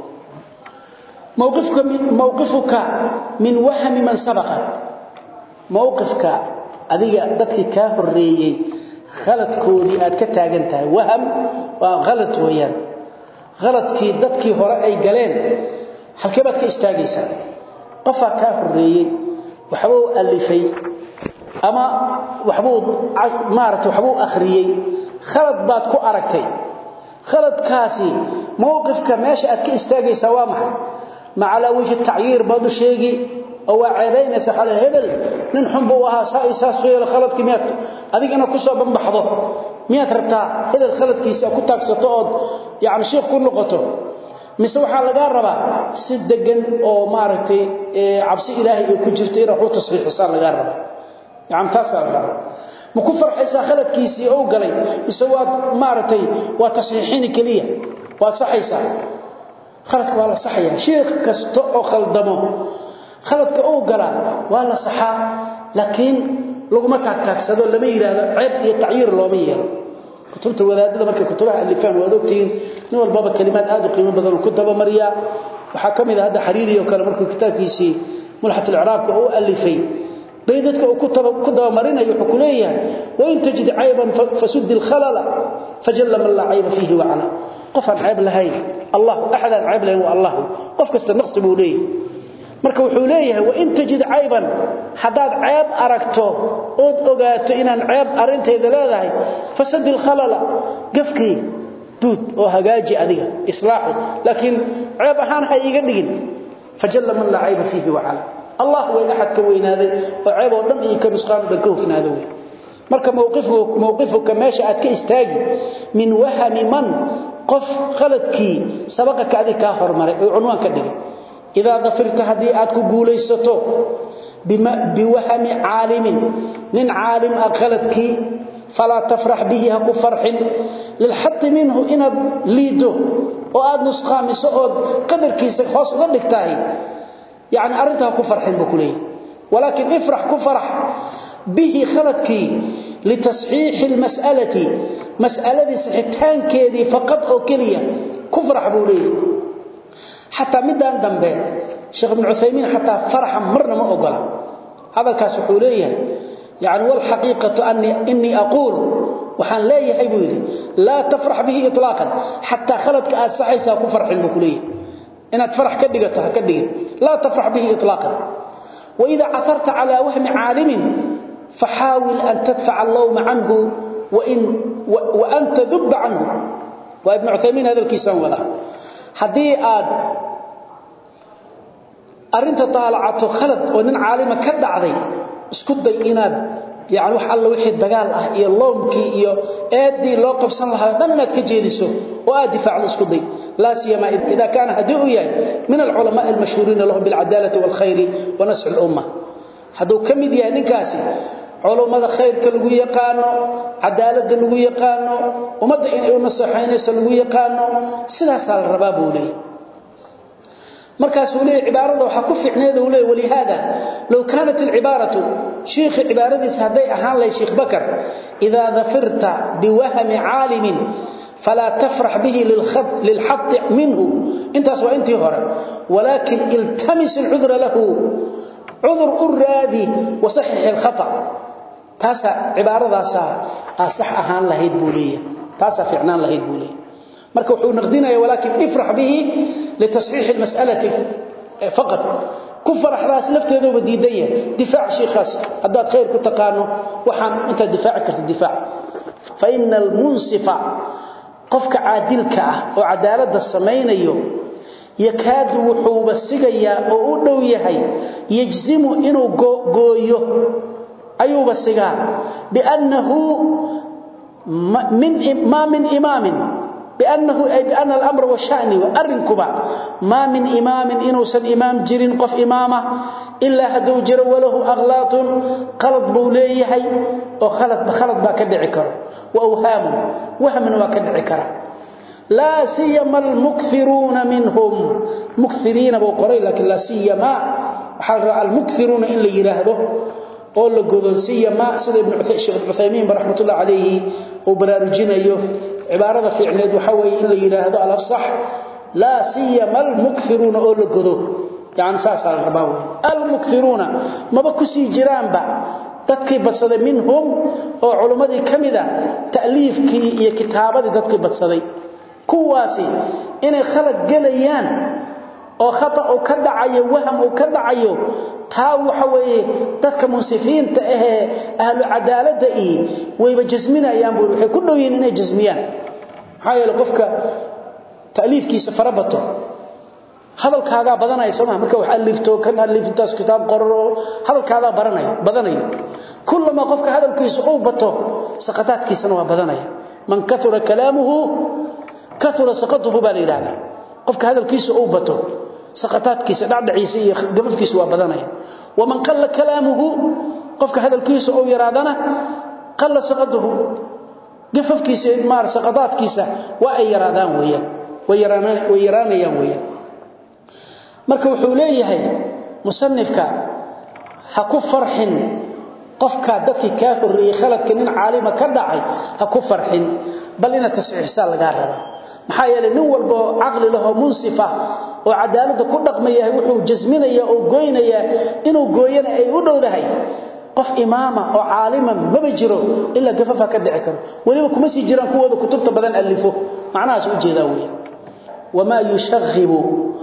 موقفك من موقفك من وهم من سبقك موقفك أذيك ذاتك كهريي khaladkoodii aad ka taagan tahay waham waa khalad weeyaan khaladkii dadkii hore ay galeen halkee baad ka istaagaysaa qofaa kaa horreeyey waxbuu alifay ama waxbuu maarata waxbuu akhriyey khalad baad ku aragtay khaladkaasi mowqifka meesha aad ka istaagaysaa waa maxay macalaa wajhi tacyiir baad u sheegi oo waa ceebaynaysa xal hebel nin xun buu ahaa saa isaas fiil khaladkii miyaad adigina ku soo banbaxdo miyaad rabtaa hebel khaladkiisa ku taagsato oo yaani sheekh ku noqoto mise waxa laga rabaa si degan oo maaragtay cabsi ilaahay ay ku jirto inuu wuxuu tasbiixsan laga rabaa yaani taas ah ma ku farxaysaa khaladkiisii oo galay mise waa maaragtay waa tasxiixin kaliya waa saxaysaa khaladka waa la saxaya sheekh kasto oo khaldamo khaladka uu gala waa la saxaa laakiin laguma taagtaagsado lama yiraahdo ceeb iyo tacyiir looma yeelo kutubta wadaadada markay kutubaha alifaan waad ogtiin nin walbaba kalimaad aad u qiimo badan ku daba mariya waxa kamid ah hada xariiri oo kale markuu kitaabkiisii mulhat al-i'raabka uu alifay baydadka uu ku daba marinayo wuxuu ku leeyahay wa in tajid ayban fasud al-khalal fajalla man la ayba fihi wa ala qofan ayb lahayn allah ahad ayb lahayn wa allah qof kasta naqsi buu leeyahay marka wuxuu leeyahay wa in tajid ayban hadaad ayb aragto ood ogaato inaan ayb arinteeda leedahay fasad al-khalal gafkii duud oo hagaaji adiga islaaxi laakiin ayb ahaan ha iga dhigin fajalla man la ayba fihi wa ala الله way ahad ka weynaaday oo ceeb oo dhan iyo ka nusqaan dhan ka hufnaaday marka mowqifku mowqifuka meesha aad ka istaagi min wahmi man qof khaladki sabaqa ka adika hormaray oo cunwaan ka dhigay ida dafirta hadii aad ku guulaysato bima biwahmi aalimin min aalim akhaladki فلا تفرح به هكو فرح للحط منه إن ليدو وآد نسقامي سؤود قدر كيسك خاص ذلك يعني أرنتها كفرحين بكليه ولكن افرح كفرح به خلدك لتصحيح المسألة مسألة صحتان كذي فقط أو كلية كفرح بوليه حتى مدان دنبه شيخ ابن عثيمين حتى فرحا مرنا ما أقول هذا الكاس حوليه يعني والحقيقة أني إني أقول وحان لا يحبوني لا تفرح به إطلاقا حتى خلدك آد صحيسا كفرح بكليه إنك فرح كدقتها كدقت لا تفرح به إطلاقا وإذا عثرت على وهم عالم فحاول أن تدفع اللوم عنه وإن و وأن تذب عنه وابن عثيمين هذا الكيسان ولا حدي آد أرنت طالعته خلد ونن عالم كدعضي اسكدي إناد يعني wax alla wixii dagaal ah iyo loomkii iyo eedii loo qabsan lahaa dhan inaad ka jeediso oo aad difaacdo isku day la siyama ida kana hadiu yahay min al-ulama al-mashhurin lahum bil adalati wal khair wa nasr al-umma hadu kamid yahay ninkaasi culimada khayrka lagu yaqaano cadaalada lagu yaqaano umada in ay u nasaxaynayso lagu yaqaano sidaas la rabaa buu leeyahay markaas uu leeyahay cibaarada waxa ku fiicneed uu leeyahay wali hada law kanat al ibaratu sheekh ibaaradiis haday ahaan lay sheekh bakar idha dhafarta biwahmi alim فلا تفرح به للخط للحط منه انت سواء انت هره ولكن التمس العذر له عذر الرادي وصحح الخطا تاسا عباره داسا صح اهان لهيد بوليه تاسا فعنان لهيد بوليه marka wuxuu naqdinaya walakin ifrah bihi litasxiix almas'alati faqat ku faraxdaas lafteedu badiidaya difaac sheekhaas hadaad khayr ku taqaano waxaan inta difaac karta difaac fa innal munsifa qofka caadilka ah oo cadaalada sameeyo yakaadu wuxuu basigayaa oo u dhow yahay yajzimu inuu gooyo ayuu basigaa biannahu min ma min imaamin بأنه أي بأن الأمر والشأن وأرنكبا ما من إمام إنوسا إمام جرين قف إمامة إلا هدو جر وله أغلاط قلط بوليه وخلط بخلط باكدعكر وأوهام وهم وكدعكر لا سيما المكثرون منهم مكثرين بقري لكن لا سيما حال المكثرون إلا يراهده oo la godolsiya sida ibn Uthaymeen rahmatullah alayhi oo baraarujinayo cibaarada fiicneed waxa way in la yiraahdo al-afsah la siyama al-mukthiruna oo la godo yani saas al rabaa al-mukthiruna maba ku sii jiraanba dadkii badsaday minhum oo culimadii kamida taaliifkii iyo kitaabadii dadkii badsaday kuwaasi inay khalad galayaan oo khata oo ka dhacayo waham oo ka dhacayo taa waxa weeye dadka munsifiinta ah ee ahlu cadaalada ee wayba jasminayaan buu waxay ku dhaween inay jasmiyaan maxaa qofka taaliifkiisa farabato hadalkaaga badanay soo marka wax alifto kan aliftaas kitaab qorro hadalkaaga baranay badanay kullama qofka hadalkiisa uu bato saqataadkiisana waa badanay man kathura kalaamuhu kathura saqatuhu baa leeyahay qofka hadalkiisa uu bato saqataadkiisa dhacdhaciisa iyo gabafkiisa waa badanaya waman qalla kalaamuhu qofka hadalkiisa oo yaraadana qalla saqatuhu gafafkiisa maar saqataadkiisa waa ay yaraadaan weeyaan way yaraanaan way yaraanayaan weeyaan marka wuxuu leeyahay musannifka ha ku farxin qofka dadkii ka horreeyay khaladka nin caalima ka dhacay ha ku farxin bal ina tasxiixsan laga rabo maxaa yeelay nin walba oo caqli leh oo munsifa oo cadaaladda ku dhaqmaya wuxuu jasminaya oo goynaya inuu gooyana ay u dhowdahay qof imaama oo caalima maba jiro ilaa gafafa ka dhici karo weliba kuma sii jiraan kuwooda kutubta badan alifo macnahaas u jeedaa weeye wamaa yushaghibu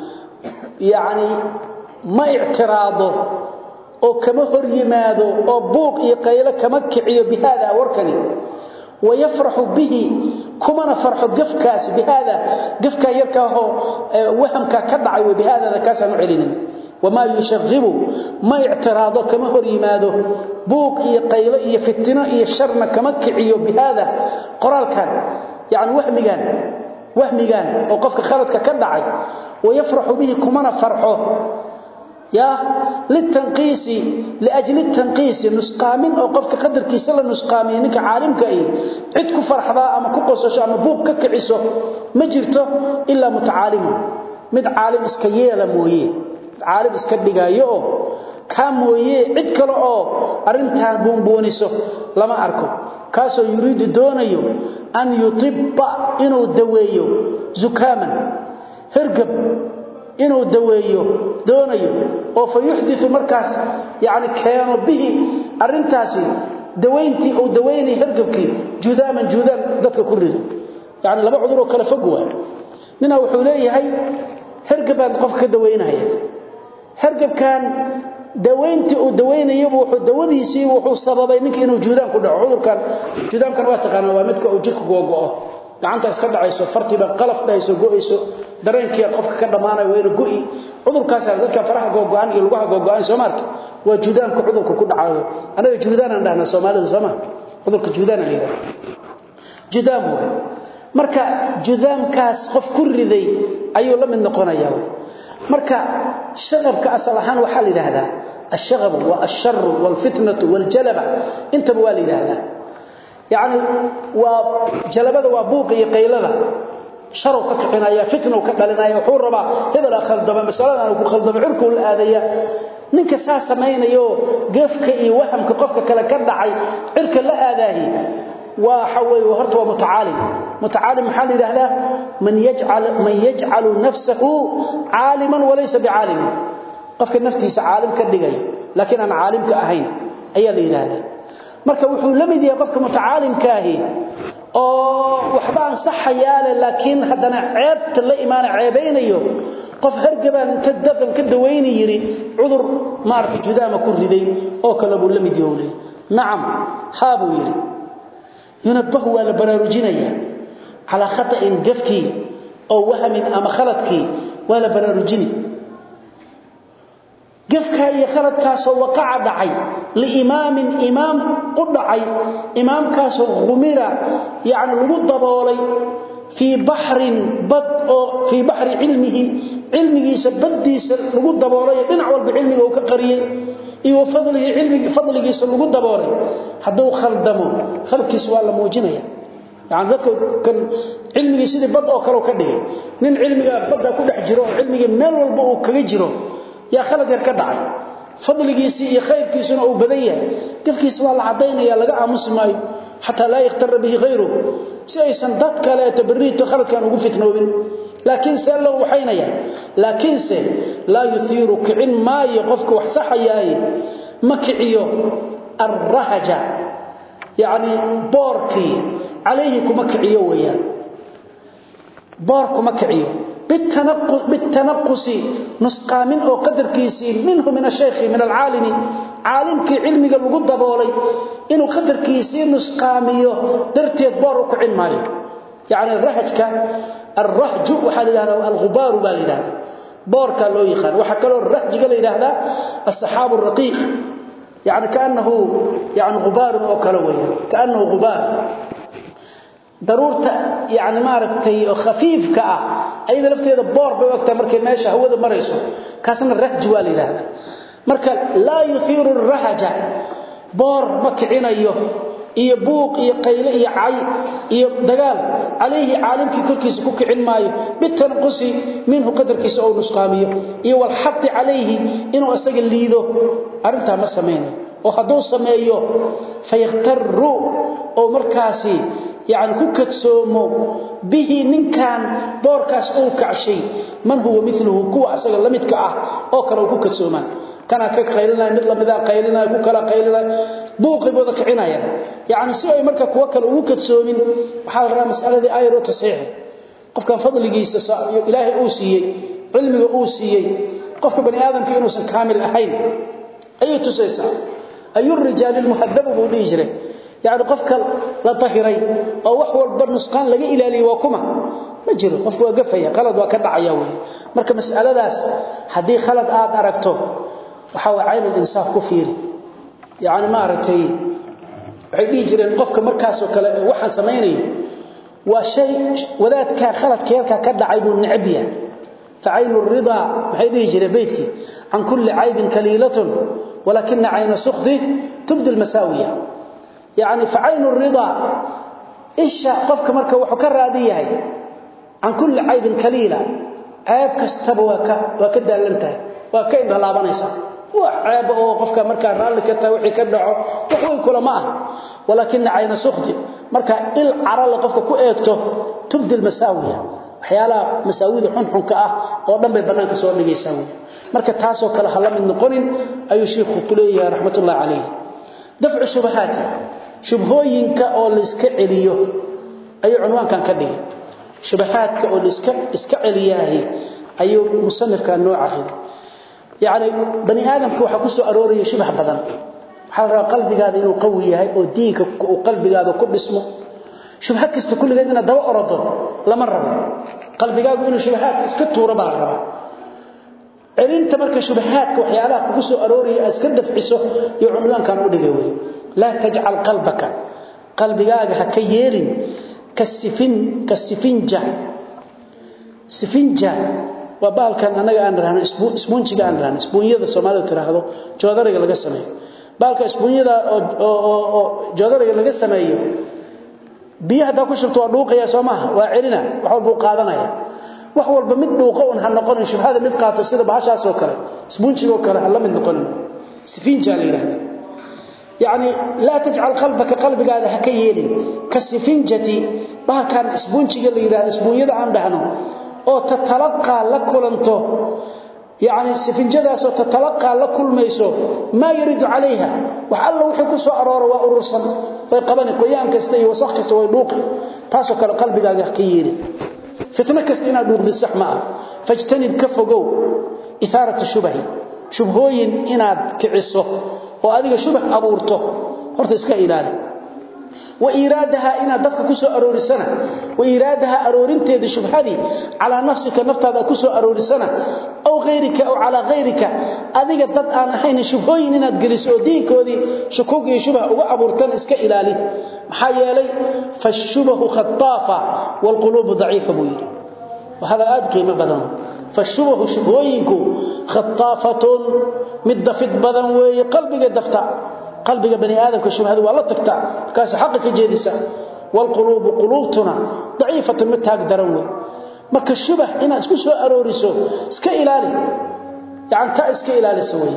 yacni ma ictiraado oo kama hor yimaado oo buuq iyo qaylo kama kiciyo bihaada warkani wayafraxu bihi kumana farxo gafkaasi bihaada gafkaa yarkaahoo wahamkaa ka dhacay wey bihaadada kaasaan u celinin wamaa yushaghibu ma ictiraado kama hor yimaado buuq iyo qaylo iyo fitino iyo sharna kama kiciyo bihaada qoraalkan yani wahmigan wahmigan oo qofka khaladka ka dhacay wayafraxu bihi kumana farxo يا للتنقيس لاجل التنقيس نسقامين او قفك قدركيسا لا نسقامين نك عالمك اي عيد كفرحدا اما كقوسشو اما بوب ككعيسو ما جرتو الا متعالم مد عالم اسكا ييلا مويه عالم اسكا دغايو ka mooyee cid kale oo arintan buunbuuniso lama arko kaasoo yuriidu doonayo an yutibba inuu daweeyo zukaaman hergab inuu daweeyo doonayo oo fa yuhdithu markaas yaani keeno bihi arintaasi daweyntii uu daweynay hergabkii judaaman judaan dadka ku rido yaani laba cudur oo kala fog waa nina wuxuu leeyahay hergabaan qofka ka daweynaya hergabkan daweyntii uu daweynayo wuxuu dawadiisii wuxuu sababay ninka inuu judaan ku dhaco cudurkan judaankan waa taqaana waa midka uu jirku go'o gacanta iska dhacayso fartiba qalaf dhayso go'ayso dareenkii qofka ka dhamaanayo waa inuu go'i cudurkaas dadka faraha go'aan iyo lugaha go'aan Soomaaliya waa judaanka cudurka ku dhacayo anaga judaan aan dhahna Soomaalida Soomaa cudurka judaan aan yiraahdo judaan marka judaankaas qof ku riday ayuu la mid noqonayaa marka shaqabka asal ahaan waxa la yiraahdaa الشغب والشر والفتنه والجلبه انت بوا لا يراهdaa يعني وجلبده وبوق iyo qaylada sharow ka kicinaya fitnow ka dhalinaya wuxuu rabaa hebel khaldama masalada ku khaldama cirku la aadaya ninka saa sameeyo geefka iyo wahamka qofka kale ka dhacay cirka la aadahi waa xaway horta waa mutaalim mutaalim maxal yiraahdaa man yaj'al man yaj'alu nafsuhu aliman walaysa bi'alim qofka naftiisa aalim ka dhigay laakiin aan aalim ka ahayn ayaa la yiraahdaa marka wuxuu la mid yahay qofka mutaalimka ahi oo waxba aan saxayaale laakiin hadana ceebta la iimaan ceebeynayo qof hargaban inta dafan ka daweynay yiri cudur maarta judaama ku riday oo kala buu la mid yahay nacam haabu yiri yunabahu wala baraarujinaya ala khata'in gafki oo wahamin ama khaladki wala baraarujini gafka iyo khaladkaas oo waqaca dhacay liimaamin imaam u dhacay imaamkaas oo khumira yaani lagu daboolay fi bahrin bad oo fi bahri ilmihi ilmigiisa badiisa lagu daboolay dhinac walba ilmiga uu ka qariyay iyo fadliga ilmiga fadligiisa lagu daboolay haduu khaldamo khaladkiisa waa la muujinaya yaani dadku kan ilmigiisa sidii bad oo kale ka dhigay nin ilmiga badda ku dhex jiro ilmiga meel walba uu kaga jiro يا خالد يرك دعي فضلgiisi iyo khayrkiisuna uu badan yahay gafkiisa waa la cadeynaya laga aamusi maayo hatta la yaqtar bihi ghayru si aysan dad kale tabriito khaladkan ugu fitnoobin laakiin se loo waxaynaya laakiin se la yuthiru ka'in ma yaqofku wax saxayay makiciyo arrahaja yani boorki alayhi kuma kiciyo weeyaan boor kuma kiciyo بالتنقص بالتنقص نسقامين او قدركيسي منه من الشيخ من العالم عالم كي علمي لو دبولay inuu qadarkiisi nusqaamiyo darteed boor ku cilmaayo yaani rahajka الرهج waxa la yiraahdaa al-ghubar baa la yiraahdaa boorka loo yaqaan waxa kale oo rahjiga la yiraahdaa as-sahab ar-raqiq يعني كانه يعني غبار او kale weeyaan كانه غبار daruurta yaani maaragtay oo khafiifka ah ayada lafteeda boor bay waqti markay meesha hawada marayso kaasna rahj waa la yiraahdaa marka la yuthiru ar-rahaja boor ma kicinayo iyo buuq iyo qayle iyo cay iyo dagaal alayhi caalimkii korkiisa ku kicin maayo bitanqusi minhu qadarkiisa oo nusqaamiyo iyo wal hadd alayhi inuu asaga liido arinta ma sameeyo oo haduu sameeyo fayaqtaru oo markaasi yani ku kadsoomo bihi ninkan boorkaas uu kacshay man huwa miluhu kuwa asaga la midka ah oo kale uu ku kadsoomaan kana ka qaylinaya mid lamida qaylinaya ku kala qaylinaya buuqi booda kicinaya yani si ay marka kuwa kale ugu kadsoomin waxaa la rabaa masaladii ayro tasiix qofkan fadligiisa ilaahay uu siiyey cilmiga uu siiyey qofka bani aadamka inuusan kaamil ahayn ayay tusaysaa ayu rijaal muhadabu buu dhihi jiray yani qofka la tahiray oo wax walba nusqaan laga ilaaliyo waa kuma ma jiro qofku waa gafaya qalad waa ka dhacaya wey marka mas'aladaas haddii khalad aad aragto waxa waa cayn insaaf ku fiiri yani ma aragtay waxay dhihi jireen qofka markaasoo kale waxaan samaynayo waa shay wadaadka khaladka yarkaa ka dhacay buu necab yahay فعين الرضا محيدي جري بيتك عن كل عيب كليلة ولكن عين السخط تبدي المساوية يعني فعين الرضا إيش قفك مركة وحكر هذه عن كل عيب كليلة عيب كستب وك وكده لنته وكين لا بنيسا وعيب او قفك مركة رالك توحي كدعو وحوي كل ما ولكن عين السخط مركة العرى قفك كو ايغتو تبدي المساوية waxyaalaha masaawida xunxunka ah oo dhan bay banaanka soo dhigaysaa wey marka taasoo kale ha la mid noqonin ayuu sheekhu ku leeyahay raxmatullahi calayh dafcu shubahaati shubhooyinka oo la iska celiyo ayuu cunwaankan ka dhigay shubahaadka oo la iska iska celiyaahi ayuu musanifka noo caqiday yacni bani aadamka waxaa ku soo arooraya shubah badan waxaa la rabaa qalbigaada inuu qawi yahay oo diinka uu qalbigaada ku dhismo shubha kasta kulligeed inaad daba orodo lama rabo qalbigaagu inuu shubahaad iska tuuro baa la rabaa celinta marka shubahaadka waxyaalaha kugu soo arooraya aad iska dafciso iyo cunwaankan u dhigay wey laa tajcal qalbaka qalbigaaga ha ka yeelin kasifin kasifinja sifinja waa bahalkan anaga aan rahno isbuunjiga aan rahno isbuunyada Soomaalidu tiraahdo joodariga laga sameeyo bahalka isbuunyada oo joodariga laga sameeyo biyaha da ku shubto waa dhuuqaya Soomaha waa celina wax walba qaadanaya wax walba mid dhuuqo un ha noqonin shubhada mid qaato sida bahashaas oo kale isbuunjiga oo kale la mid noqonin sifinja la yiraahdo يعني لا تجعل قلبك قلبك هذا هكيل كسفنجتي بها كان اسبونجي اللي يراه اسبونيدا aan dhahno oo tatalaqa la kulanto يعني سفنجداس oo tatalaqa la kulmayso ma yiridu عليها wax alla wixii ku soo arooro waa urursan way qaban qoyaan kasta iyo wasakh kasta way dhuuq taasoo kale qalbigaaga ka yeeri fitna kasta inaad dhuuqdi sax ma ah fajtanib ka fogow itharatu shubahi shubhooyin inaad kiciso oo adiga shubah abuurto horta iska ilaali wa iraadaha ina dadka ku soo aroorisana wa iraadaha aroorinteeda shubhadi ala nafsika naftaada ku soo aroorisana aw gheyrika aw ala gheyrika adiga dad aan ahayn shubhooyin inaad geliso diinkoodii shukug iyo shubah uga abuurtan iska ilaali maxaa yeelay fashubahu khattafa wal qulub daciifa buu yiri وهذا aad qiimo badan فالشبه شبهوينكو خطافة مدفت بدن وي قلبك دفتا قلبك بني آدم كشبهه والله تكتا كاس حقك جيدسا والقلوب قلوبتنا ضعيفة متاك دروي marka shubah ina isku soo arooriso iska ilaali yaani ta iska ilaali saway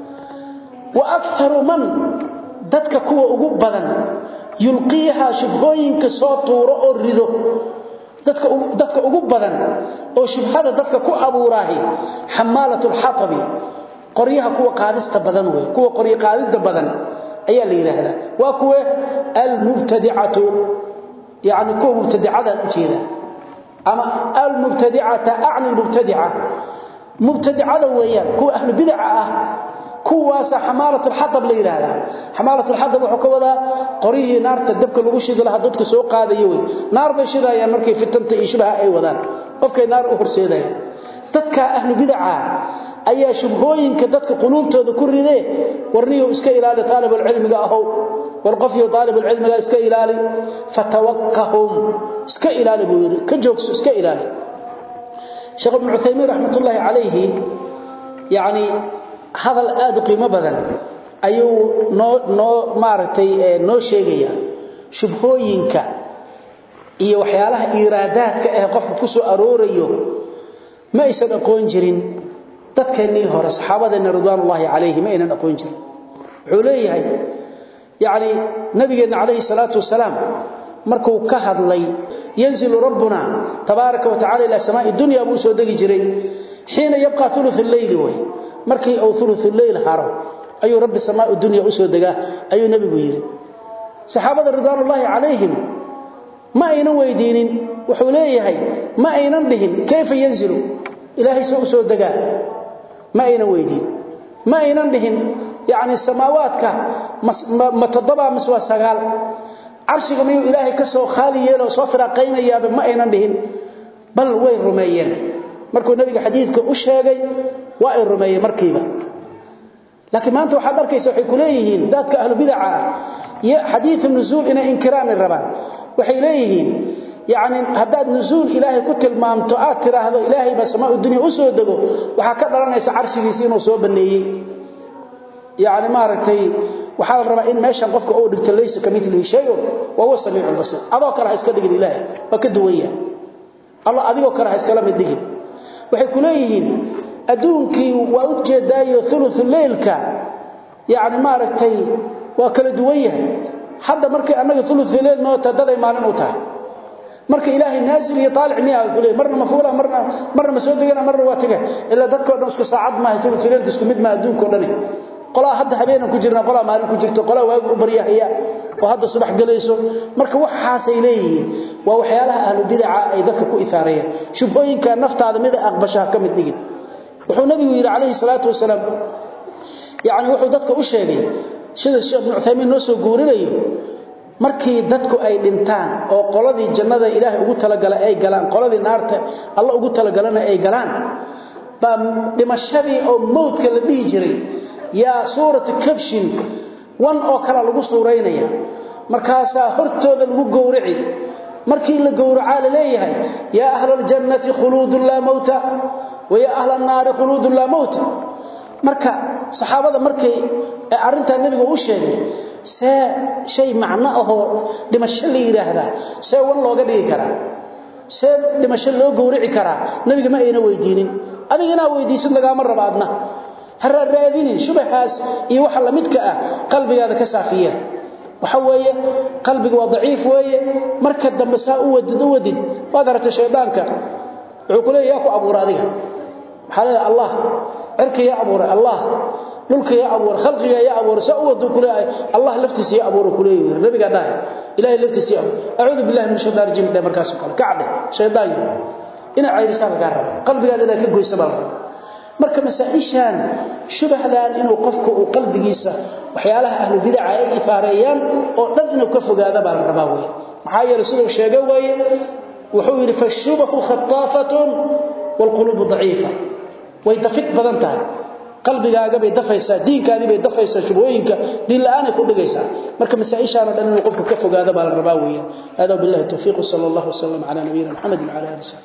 wa aktharu man dadka kuwa ugu badan yulqiha shubhooyinka soo tuuro oo rido dadka dadka ugu badan oo shubhada dadka ku abuuraahi hamalatul hatabi qoriyaha kuwa qaadista badan way kuwa qoriy qaadida badan ayaa la yiraahdaa waa kuwa al mubtadi'atu yaani kuwa mubtadi'ada u jeeda ama al mubtadi'ata a'ni mubtadi'a mubtadi'ada weeyaan kuwa ahlu bid'a ah kuwaas xamaalatul hadab la yiraahdaa xamaalatul hadab wuxuu ka wadaa qorihii naarta dabka lagu shido laha dadka soo qaadayo way naar bay shidayaan markay fitanta iyo shibaha ay wadaan qofkay naar u horseedayaan dadka ahlu bid'a ayaa shubhooyinka dadka quluubtooda ku ridee warniyo iska ilaali talibul cilmiga ahow war qofiyo talibul cilmiga iska ilaali fatawaqqahum iska ilaali buu yiri ka joogso iska ilaali Sheikh Ibn Uthaymeen rahmatullahi alayhi yaani hadal aad u qiimo badan ayuu noo noo maartay noo sheegaya shubhooyinka iyo waxyaalaha iraadaadka ah qofka ku soo aroorayo ma aysan aqoon jirin dadkeenii hore saxaabadeena ridwaanullaahi calayhi ma aynan aqoon jirin wuxuu leeyahay yaani nabigeena calayhi salaatu wasalaam markuu ka hadlay yanzilu rabbuna tabaaraka wa ta'ala ila samaa'i dunya buu soo dagi jiray xiina yabqa thuluth al-layl way markii uu thuluth al-layl haro ayuu rabbi samaa'i dunya u soo dagaa ayuu nabigu yiri saxaabada ridwanullaahi calayhim ma aynan weydiinin wuxuu leeyahay ma aynan dhihin kayfa yanzilu ilaahay soo soo dagaa ma aynan weydiin ma aynan dhihin yaani samaawaadka ma tadaba miswa sagaal arshiga miyuu ilaahay ka soo khaali yeelo soo firaaqaynayaaba ma aynan dhihin bal way rumeeyeen markuu nabiga xadiidka u sheegay waa ay rumeeyeen markiiba laakiin maanta waxaad arkaysaa waxay ku leeyihiin dadka ahlu bid'a ya xadiith nuzuul ina inkiraan rabaan waxay leeyihiin yaani hadaad nuzuul ilaahay ku tilmaamto aad tiraahdo ilaahay ba samaa dunya u soo dago waxa ka dhalanaysa arshigiisa inuu soo baneeyay yaani maaragtay waxa la rabaa in meeshan qofka uu dhigto leeysa kamithlihi shay'un wa huwa samii'ul basir adoo kale iska dhigin ilaahay wa ka duwaya allah adigoo kale iskala mid dhigin waxay ku leeyihiin adduunkii waa u jeedaayo thuluthul leelka yaani maaragtay waa kala duwan yahay hadda markay annaga thuluthul leel noo tadaday maalin u tahay marka ilaahay naazil iyo taalic miyaa ku leeyahay marna mafuula marna marna ma soo degana marna waa taga illa dadka dhan isku saacad ma hay thuluthul leel isku mid ma adduunka dhan qolaa hadda habeenan ku jirna qolaa maalin ku jirto qolaa waa u baryahaya oo hadda subax galayso marka waxaas ay leeyihiin waa waxyaalaha ahlu bid'a ay dadka ku ifaarayaan shubhooyinka naftaada mid aqbashaa ka mid dhigin wuxuu nabigu yiri calayhi salaatu wasalaam yaani wuxuu dadka u sheegay sida sheekh ibn Uthaymeen noo soo guurinayo markii dadku ay dhintaan oo qoladii jannada ilaahay ugu talagalay ay galaan qoladii naarta Allah ugu talagalana ay galaan ba dhimashadii oo mawdka la dhigi jiray yaa suuratu kabshin wan oo kala lagu suureynaya markaasa hortooda lagu gowrici markii la gowracaa la leeyahay yaa ahlal jannati khuludun la mauta wa yaa ahlan naari khuludun la mauta marka saxaabada markay arinta nabiga u sheegay see shay macna ahoo dhimasho la yiraahdaa see wan looga dhigi karaa see dhimasho loo gowrici karaa nabiga ma ayna weydiinin adigina weydiisid lagama rabaadna har raadinin shubahaas iyo waxa la midka ah qalbigaada ka saafiya waxa weeye qalbiga waa daciif weeye marka dambe saa u wadid u wadid waad aragtay shaydaanka wuxuu ku leeyahay ku abuur adiga waxa leeyahay allah cirka ya abuur allah dhulka ya abuur khalqiga ya abuur saa u wadu ku leeyahay allah laftiisa ya abuur ku leeyahay nabiga dhahay ilaahay laftiisa ya a'uudu billahi min shaytaanir rajiim dhe markaas kale kacde shaydaan ina cayrisaa laga rabo qalbigaada ina ka goysa baa marka masaa'ishan shubahdan inuu qofku uu qalbigiisa waxyaalaha ahlu bid'a ay ifaareeyaan oo dhan inuu ka fogaado baa la rabaa weey maxaa yeelay sidoo sheegay weeye wuxuu yiri fashubahu khattafatun wal qulub dha'ifa way dafid badan tahay qalbigaaga bay dafaysaa diinkaadi bay dafaysaa shubooyinka diin la'aan ay ku dhigaysaa marka masaa'ishan oo dhan inuu qofku ka fogaado baa la rabaa weey hada billahi tawfiiq sallallahu alayhi wa sallam ala nabiyina muhammad wa ala alihi